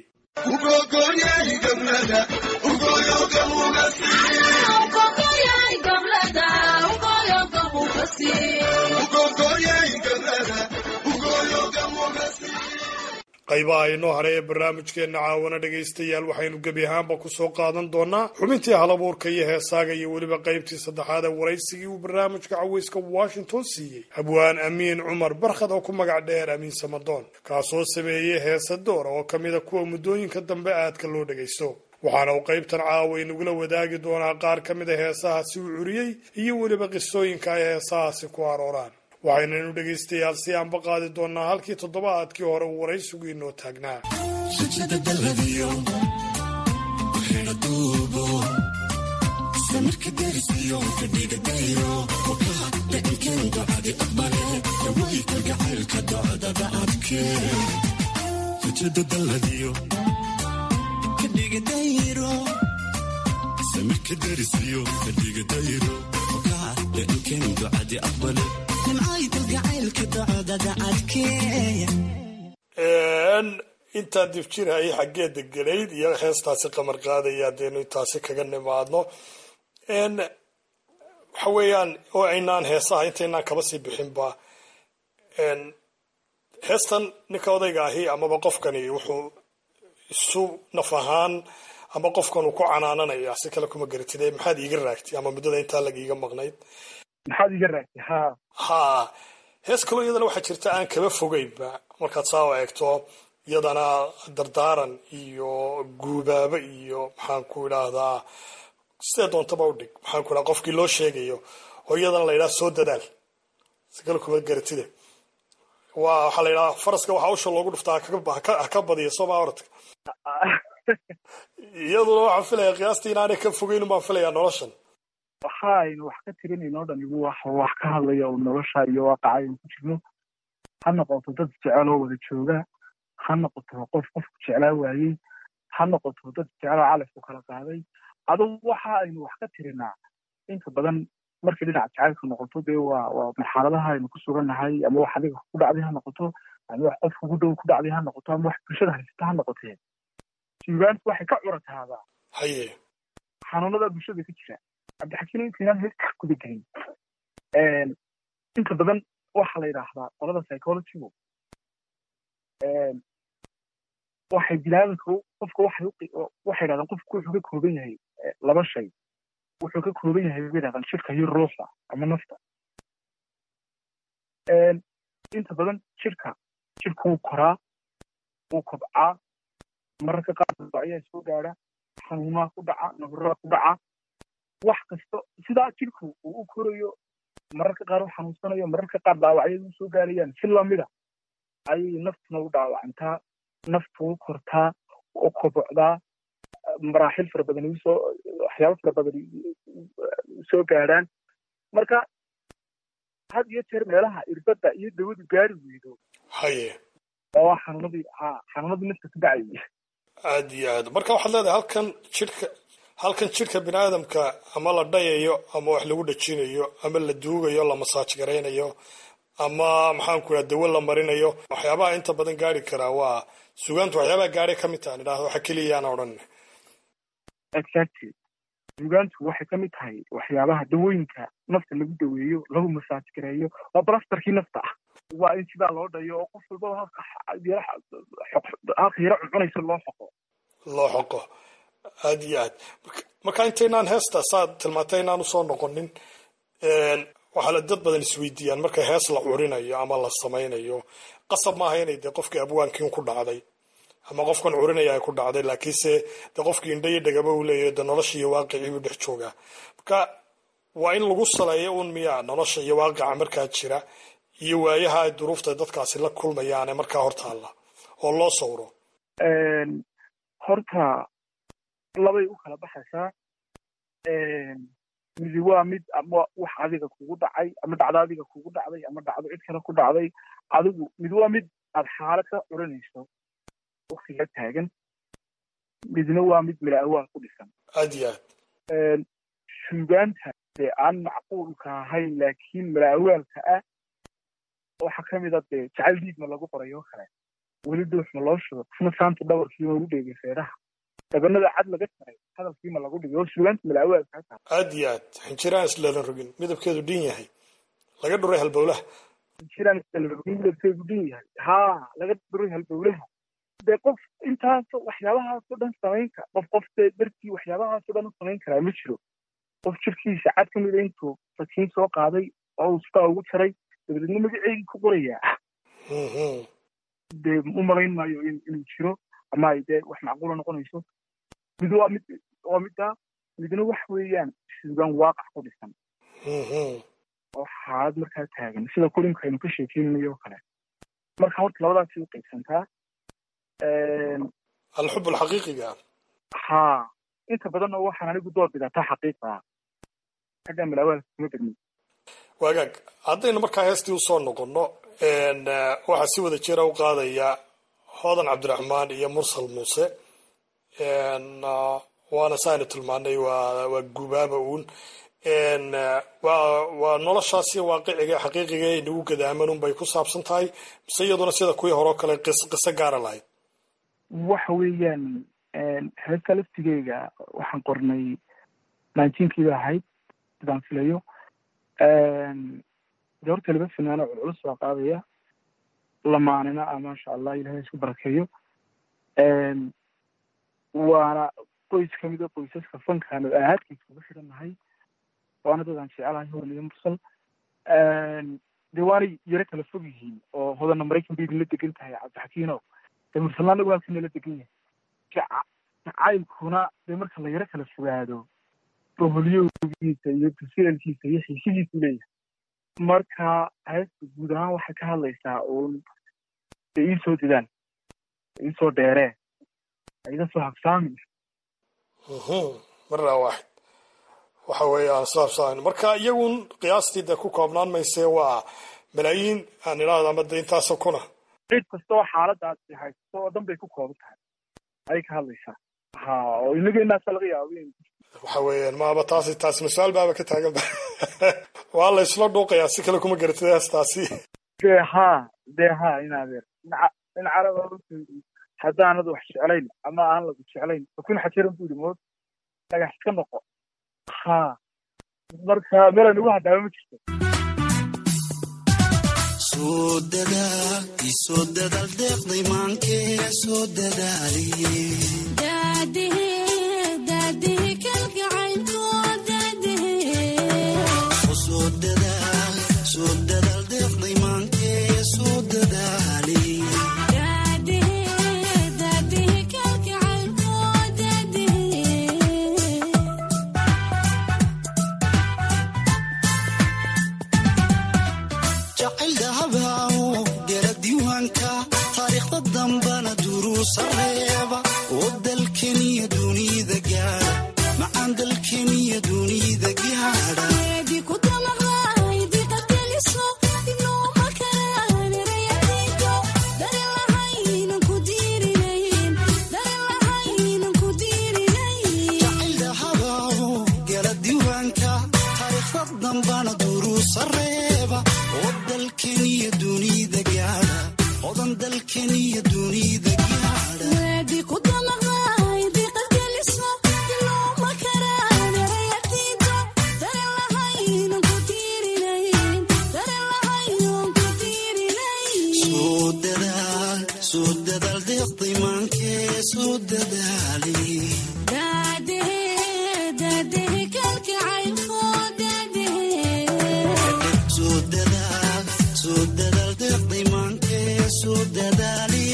qaybaha inoo hare ee barnaamijkeenna caawana dhegaystayaal waxaynu gebi ahaanba kusoo qaadan doonaa xubintii halabuurka iyo heesaaga iyo weliba qaybtii saddexaad ee waraysigii uu barnaamijka caweyska washington siiyey habwaan amiin cumar barkhad oo ku magac dheer amiin samadoon kaasoo sameeyey heesa door oo ka mida kuwa muddooyinka dambe aadka loo dhagaysto waxaana uu qaybtan caawa inagula wadaagi doonaa qaar ka mid a heesahaasi uu curiyey iyo weliba qisooyinka ay heesahaasi ku arooraan waxaynanu dhegaystayaal si aanba qaadi doonaa halkii toddobaadkii hore uu waraysigu inoo taagnaa intaa difjirhayay xaggeeda gelayd iyo heestaasi qamar qaadaya hadeenu intaasi kaga nimaadno waxa weeyaan oo aynaan heesaha intaynaan kaba sii bixinba heestan ninka odayga ahi amaba qofkani wuxuu isu naf ahaan ama qofkan uu ku canaananaya si kale kuma garatid maxaad iiga raagtay ama muddada intaa lagiiga maqnayd maxaad iga raagtay ha ha hees kaloo iyadana waxaa jirta aan kaba fogeynba markaad saa u eegto iyadana dardaaran iyo guubaabo iyo maxaan ku idhaahdaa sidee doontaba u dhig maxaan ku dhaha qofkii loo sheegayo oo iyadana la yidhaha soo dadaal sikala kuma garatide waa waxaa la yidhaha faraska waxaa usha loogu dhuftaa ha ka badiya sooma oradka iyaduna waxaan filaya qiyaastii inaanay ka fogeyn baan filayaa noloshan waxa aynu wax ka tirinayno o dhan igu wax wax ka hadlaya oo nolosha iyo waaqaca aynu ku jirno ha noqoto dad jecel oo wada jooga ha noqoto qof qofku jeclaa waayey ha noqoto dad jecel oo calafku kala qaaday adugu waxa aynu wax ka tirinaa inta badan markii dhinaca jacaylka noqoto dee waa waa marxaladaha aynu ku sugannahay ama wax adiga ku dhacday ha noqoto ama wax qof kugu dhow ku dhacday ha noqoto ama wax bulshada haysata ha noqotee suugaantu waxay ka curataadaa haye xanuunada bulshada ka jira cabdixakiin intaynaan heesta guda gelin inta badan waxaa la yidhaahdaa qolada psychologygu waxay binaadamka qofka waxay waxay yidhahdaan qofku wuxuu ka kooban yahay laba shay wuxuu ka kooban yahay bay yidhahdaan jirka iyo ruuxda ama nafta inta badan jirka jirka wuu koraa wuu kobcaa mararka qaar ayaa soo gaadha xanuunaha ku dhaca nabarada ku dhaca wax kasta sidaa jirku uu u korayo mararka qaar u xanuunsanayo mararka qaar dhaawacyadu soo gaarayaan si lamida ayay naftuna u dhaawacantaa naftu u kortaa u kobocdaa maraaxil fara badan usoo waxyaabo fara badan soo gaadhaan marka had iyo jeer meelaha irbadda iyo dawadu gaari weydo haye oo xanuunadii ha xanuunadii nafta ku dhacayay aad iyo aad marka waxaad leedahay halkan jidhka halkan jidhka bini aadamka ama la dhayayo ama wax lagu dhajinayo ama la duugayo la masaaj garaynayo ama maxaan ku idhaha dawo la marinayo waxyaabaha inta badan gaari karaa waa sugaantu waxyaabaha gaadhay ka mid tahan idhahda waxa keliyaan odhan exactly sugaantu waxay ka mid tahay waxyaabaha dawooyinka nafta lagu daweeyo lagu masaaj gareeyo waa balastarkii nafta ah waa in sidaa loo dhayo oo qof walbaba halka halka yaro cuncunaysa loo xoqo loo xoqo aad iyo aad marka intaynaan heesta saad tilmaantay inaan usoo noqonin waxaa la dad badan isweydiiyaan marka hees la curinayo ama la samaynayo qasab maaha inay dee qofkii abwaankiin ku dhacday ama qofkan curinaya ay ku dhacday laakiinse dee qofkii indha iyo dhagaba uu leeyahay dee nolosha iyo waaqicii buu dhex joogaa marka waa in lagu saleeyo un miyaa nolosha iyo waaqica markaa jira iyo waayaha ay duruufta dadkaasi la kulmayaane markaa hortaalla oo loo sawro horta labay u kala baxaysaa midi waa mid ama wax adiga kugu dhacay ama dhacdo adiga kugu dhacday ama dhacdo cid kale ku dhacday adigu mid waa mid aad xaalad ka curinayso waktiga taagan midna waa mid mila awaal ku dhisan aad iyo aad suugaanta dee aan macquulka ahayn laakiin mila awaalka ah waxaa ka mid a dee jacayl diidma lagu qorayo kale weli dhuuxma loo shudo isna saanta dhawarkiima lagu dheegay feedhaha dabanada cad laga taray hadalkiima lagu dhigay oo suugaanta mila awaalka taa aad iyo aad xinjiraan islala rogin midabkeedu dhin yahay laga dhuray halbowlaha xinjiraan islala rogin midabkeedu dhin yahay haa laga dhuray halbowlaha dee qof intaasoo waxyaabahaasoo dhan samayn kara qof qof dee dartii waxyaabahaasoo dhan u samayn karaa ma jiro qof jirkiisa cad ka mida intuu fakiin soo qaaday oo uu sidaa ugu jaray dabadeedna magaceegii ku qorayaa dee u malayn maayo inuu jiro ama ay dee wax macquula noqonayso mid waa mid waa middaa midna wax weeyaan suugaan waaqac ku dhisan oo xaalad markaa taagan sida kulinka aynu ka sheekeynayo oo kale marka horta labadaasi u qaybsantaa alxub alxaqiiqiga haa inta badanna waxaan anigu door bidataa xaqiiqa xagga malaawaalka kuma bedmi waagaag haddaynu markaa heestii usoo noqono waxaa si wada jira u qaadaya hoodan cabdiraxmaan iyo mursal muuse waana saaynu tilmaanay waa waa gubaaba uun waa waa noloshaasi waaqiciga xaqiiqiga ee nagu gadaaman un bay ku saabsan tahay mise iyaduna sida kuwii hore oo kale qis qiso gaara lahayd waxa weeyaan heesta laftigeyga waxaan qornay nineteenkiiba ahayd sidaan filayo de horta laba finaano culculus baa qaadaya lamaanina ah maasha allah ilahay isku barakeeyo waana qoys kamid a qoysaska fankaanu ahaadkiisa uga xirannahay waana dadaan jecelahay hodan iyo mursal de waanay yaro kala fog yihiin oo hodanna maraykan bay idinla degan tahay cabdixakiino dee mursalna anagu halkan nala degan yahay jacaylkuna dee marka la yaro kala fogaado boholyowgiisa iyo tusilalkiisa iyo xiisidiisu leeyahay marka heesta guud ahaan waxay ka hadlaysaa uun de iisoo didaan iisoo dheeree iga soo habsaamin marna waaxid waxa weeye aan soo habsaamin marka iyagun qiyaastii dee ku koobnaan maysee waa malaayiin aan idhaahdo ama de intaasoo kuna cid kastoo xaaladaas haysto oo dhan bay ku kooban tahay ayay ka hadlaysaa ha oo inageenaasa laga yaabo in waxa weeyaan maaba taasi taasi mas-aal baaba ka taagan ba waa la isla dhuuqayaa si kale kuma garatid heestaasi dee ha dee ha inaadeer in caraba haddaanad wax jeclayn ama aan lagu jeclayn fakun xajiran bu yidhi mood dhagax iska noqo ha marka meel aan ugu hadhaaba ma jirto soo dadaal isoo dadaal deeqday maankee soo dadaaliye soo dadaal soo dadaal deeqday maankee soo dadaaliye jacayl dahabaawo gala diiwaanka taariikhda dambana duruusa reeba oo dalkeniya dunida gaadha macaan dalkeniya dunida gaadha jacayl dahabaawo gala diiwaanka taariikhda dambana duruusa reeba oo dalkeniya dunida gaadha odan dalkeniya dunida gaadha soo dadaal soo dadaal deeqday maankee soo dadaali soo dadaal soo dadaal deeqday maankee soo dadaali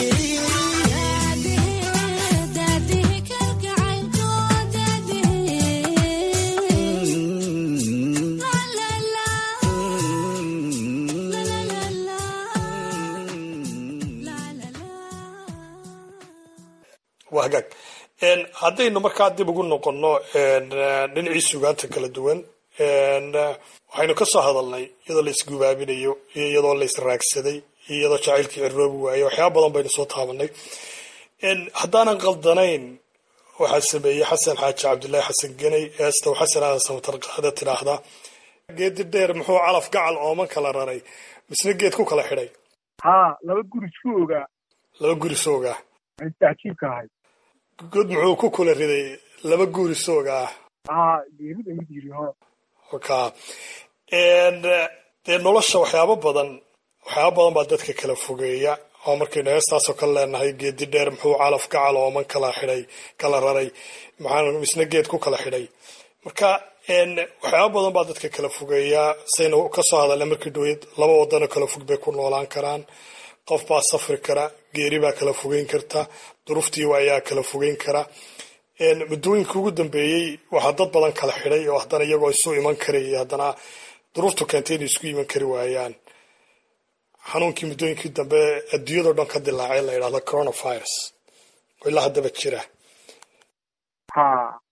waa hagaag haddaynu markaa dib ugu noqonno dhinacii sugaanta kala duwan waxaynu ka soo hadalnay iyadoo la isgubaabinayo iyo iyadoo la israagsaday iyo iyadoo jacaylkii ciroobi waayo waxyaaba badan baynu soo taabanay haddaanan qaldanayn waxaa sameeyey xasan xaaji cabdullaahi xasan geney eestow xasan aadan samatar qaada tidhaahdaa geedi dheer muxuu calaf gacal ooman kala raray misna geed ku kala xidhay ha laba guri isku ogaa laba guri soogaa inta cajiibka ahay god muxuu ku kula riday laba guri soogaa ha geerida mid yiri ho ka dee nolosha waxyaabo badan waxyaaba badan baa dadka kala fogeeya oo markaynu heestaasoo kale leenahay geedi dheer muxuu calaf gacal ooman kala xidhay kala raray maxaa misna geed ku kala xidhay marka waxyaaba badan baa dadka kala fogeeyaa saynu kasoo hadalna markii dhaweyd laba wadano kala fog bay ku noolaan karaan qof baa safri kara geeri baa kala fogeyn karta duruuftiiwa ayaa kala fogeyn kara muddooyinka ugu dambeeyey waxaa dad badan kala xidhay oo haddana iyagoo isu iman karayay haddana duruuftu keentay inay isku iman kari waayaan xanuunkii muddooyinkii dambe adduunyadao dhan ka dilaacay la yidhahdo coronavirus oo ilaa haddaba jira ha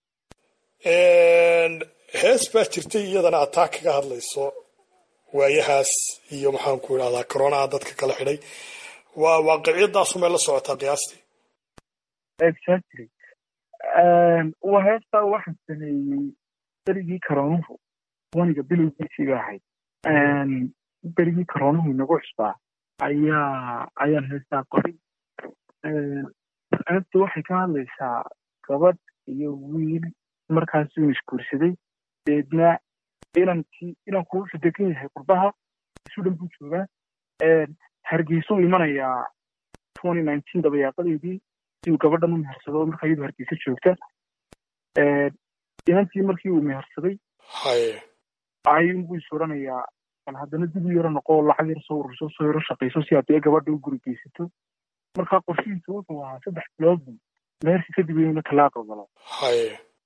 hees baa jirtay iyadana ataa kaga hadlayso waayahaas iyo maxaan ku idhahdaa coronaha dadka kala xidhay waa waaqiciyadaasu meel la socotaa qiyaastii exactly waa heestaa waxaan sameeyey berigii karoonuhu waniga bilowgiisii ba ahayd berigii karoonuhu inagu cusbaa ayaa ayaan heestaa qoray heesta waxay ka hadlaysaa gabadh iyo wiil markaasuu isguursaday deedna inankii inanku wuxuu degan yahay qurbaha isu dhan buu joogaa hargeysuu imanayaa twenty nineteen dabayaaqadeedii si uu gabadhan u mehersado markaa iyadu hargeysa joogta inantii markii uu mehersaday ayuunbuu is oranayaa bal haddana dib u yaro noqo lacag yar soo ururso soo yaro shaqayso si haddee gabadha u guri geysato markaa qorshihiisu wuxuu ahaa saddex bilood buu mehersi kadib inuu talaaqo galo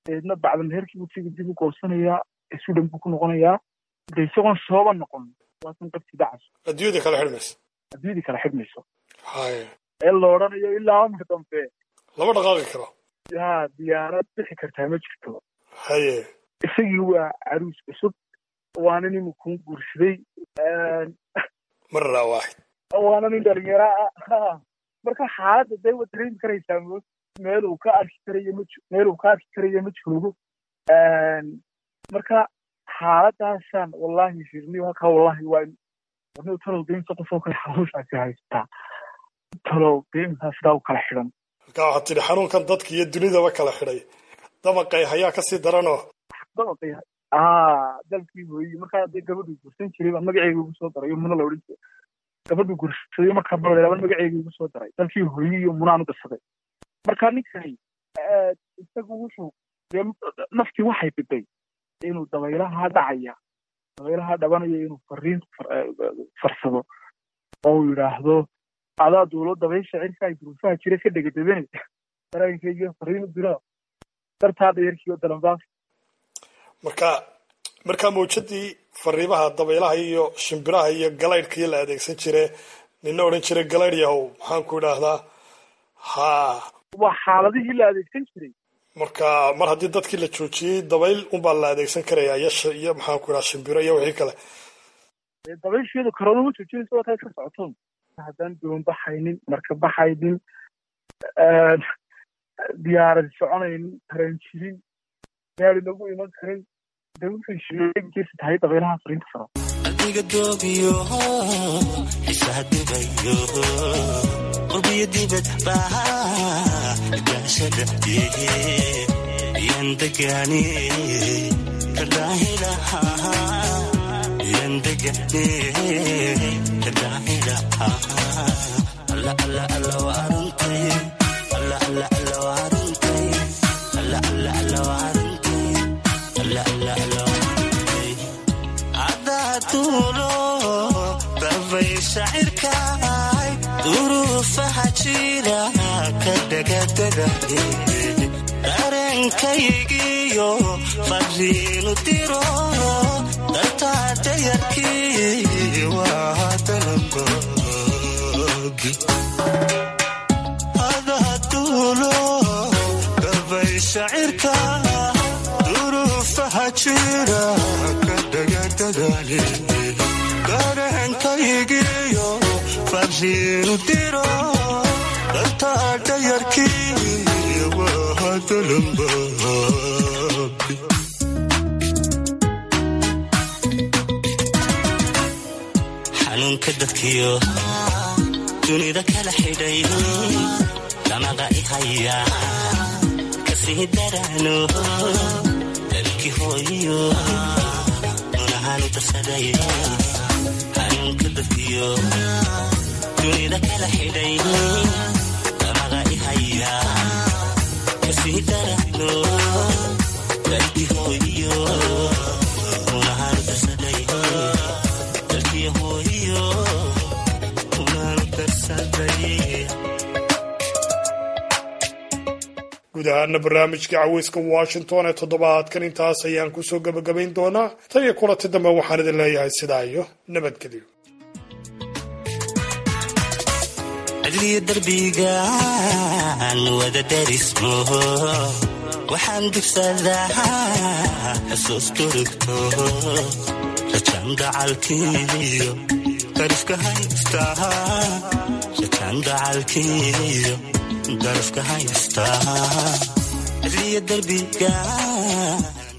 deedna bacda meherkii buu tigi dib u goosanayaa sudan buu ku noqonayaa de isagoon sooba noqon waasan qabti dacas adduunyada kala xidhmaysa adduunyadii kala xidhmayso haye ee la odhanayo ilaa amar dambe lama dhaqaaqi karo yaa diyaarad bixi kartaa ma jirto haye isagii waa caruus cusub waana nin kuu guursaday marra waaxid waana nin dhalinyaro ah marka xaaladda dee waad dareemi karaysaa mo meel uu ka arki karayo ma meel uu ka arki karayo ma joogo marka xaaladaasaan wallahi shirni halkaa wallahi waa warni talow deynta qof oo kale xanuunsaasi haystaa talow deyntaa sidaa u kala xidhan markaa waxaad tidhi xanuunkan dadka iyo dunidaba kala xidhay dabaqay hayaa kasii daranoo dabaqay aa dalkii hooyi markaa dee gabadhuu gursan jiray baa magaceyga ugu soo daray muna la odhan jiray gabadhuu gursaday markaa balaba magaceyga ugu soo daray dalkii hooyi iyo munaan u darsaday marka ninkani isagu wuxuu dee naftii waxay biday inuu dabaylaha dhacaya dabaylaha dhabanaya inuu fariin farsado oo uu yidhaahdo adaa duulo dabaysha cirka ay duruufaha jira ka dhegadabanaysa dareenkayga fariin u dira dartaa dayarkiiyo dalanbaaf marka markaa mawjadii fariimaha dabaylaha iyo shimbiraha iyo galaydhkii la adeegsan jire nina odhan jiray galaydh yahow maxaan ku idhaahdaa ha waa xaaladihii la adeegsan jiray marka mar haddii dadkii la joojiyey dabayl unbaa la adeegsan karaya iyo iyo maxaan ku idhaha shimbiro iyo wixii kale dabaysheedu karoona ma joojinaysa waa taa iska socotoon haddaan doon baxaynin marka baxaynin diyaarad soconaynin tareen jirin gaari lagu iman karin de wuxuu sheegkiisa tahay dabaylaha fariinta faro adiga doobiyo xisaa dubayo qurbiyo dibad baa gaashada yan degani kadaahilaha yan degani kadaahilaha alla alla alla waa aruntay alla alla alla waa aruntay alla alla alla waa aruntay alla alla alla waa aruntay cadaatuulo dabay shacirkaay duruufaha jira ka dhagadada dareenkaygiyo fariinu diro dartaa dayarkii waa dalanboogi adaatuulo dabay shacirka duruufaha jira ka dhagadadani dareenkaygiyo fariinu diro dartaa dayarkii waa dalanboogi xanuunka dadkiyo dunida kala xidhay damaqa i haya kasii darano dalki hooyo munahaanu darsaday xanuunka dadkiyo dunida kala xidhay damaqa i haya kasii darano dalki hooyo munahaanu darsaday dalki hooyo munahaanu darsaday guud ahaana barnaamijka caweyska washington ee toddobaadkan intaas ayaan kusoo gebagabayn doonaa tan iyo kulanti dambe waxaan idin leeyahay sidaa iyo nabadgelyo cidliyo darbigaan wada darismo waxaan dugsadaa xasuus durugto rajaan gacalkiiyo darifka haystaa rajaan gacalkiiyo darifka haystaa cidliyo darbigaan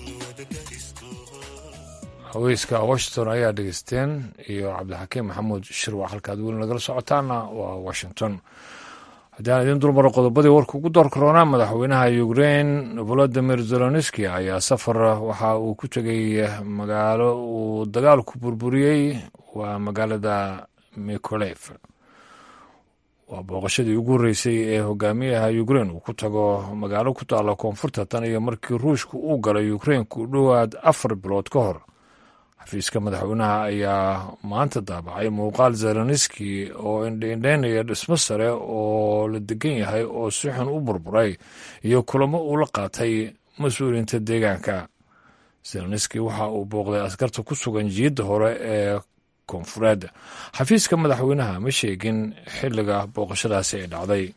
haweyska washington ayaa dhegeysteen iyo cabdixakiim maxamuud shirwac halkaad weli nagala socotaana waa washington haddaan idiin dulmaro qodobadii warka ugu door karoonaa madaxweynaha ukrein volodimir zelenski ayaa safar waxa uu ku tegay magaalo uu dagaalku burburiyey waa magaalada mikolef waa booqashadii ugu horreysay ee hogaamiyaha ukrein uu ku tago magaalo ku taalla koonfurta tan iyo markii ruushka uu galay ukrein ku dhowaad afar bilood ka hor xafiiska madaxweynaha ayaa maanta daabacay muuqaal zelenski oo indhaindhaynaya dhismo sare oo la degan yahay oo si xun u burburay iyo kulamo uu la qaatay mas-uuliyiinta deegaanka zelenski waxa uu booqday askarta ku sugan jiyadda hore ee koonfureed xafiiska madaxweynaha ma sheegin xilliga booqashadaasi ay dhacday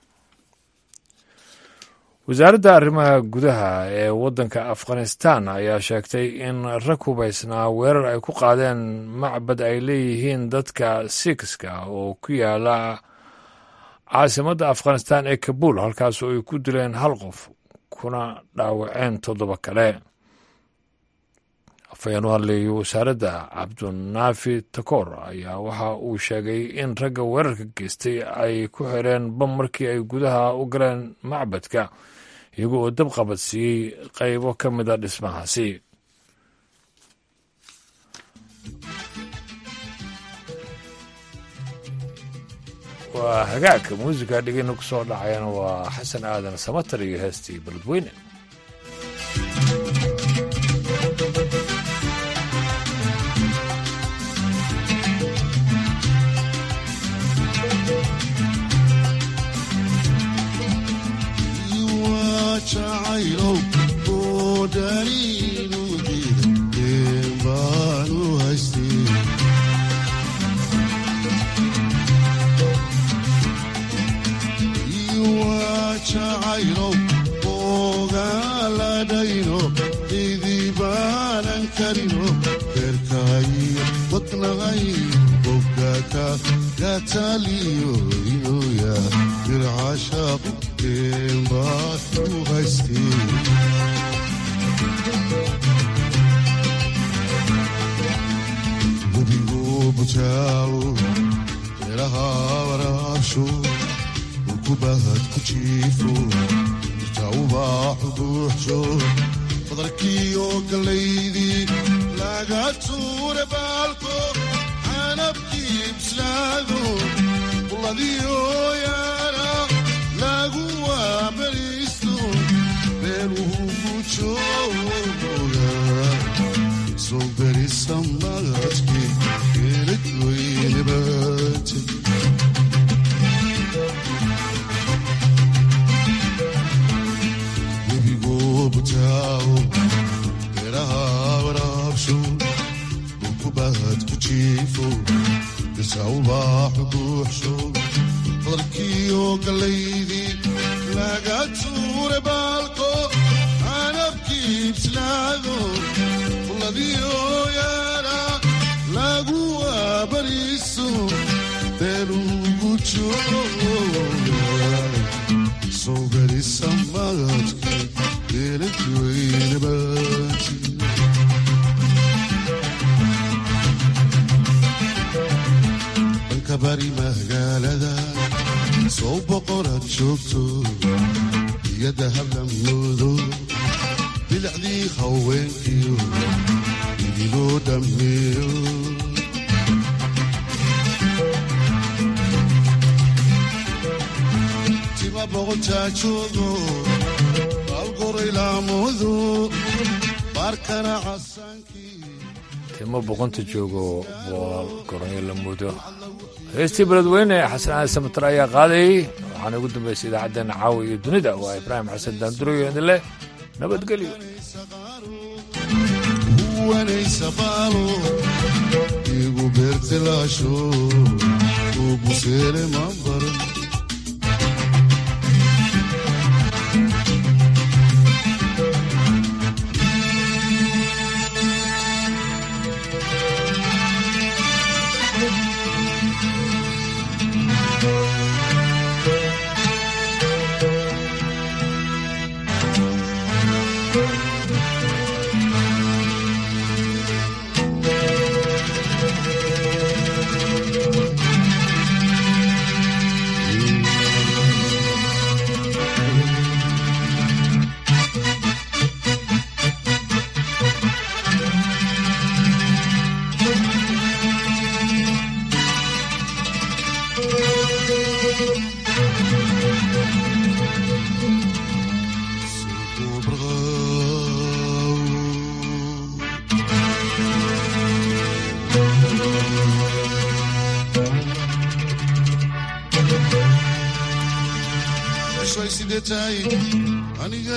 wasaaradda arrimaha gudaha ee waddanka afghanistan ayaa sheegtay in rag hubaysnaa weerar ay ku qaadeen macbad ay leeyihiin dadka sikiska oo ku yaala caasimadda afghanistan ee kabuul halkaas oo ay ku dileen hal qof kuna dhaawaceen toddoba kale afhayeen u hadleeyay wasaaradda cabdunaafi takoor ayaa waxa uu sheegay in ragga weerarka geystay ay ku xireen bam markii ay gudaha u galeen macbadka iyaga oo dab qabadsiiyey qaybo ka mida dhismahaasi waa hagaagka muusiga dhegeyna ku soo dhacayana waa xasan aadan samatar iyo heestii baladweyne timo boqonta joogo bool goronyo la mudo heestii beledweyne xasan aadan samatar ayaa qaadayay waxaana ugu dambaysay idaacaddeenna caawa iyo dunida waa ibraahim xasan daandurayo idin leh nabadgelyo igu beertilaasho uguseele mambaran sidee tahay aniga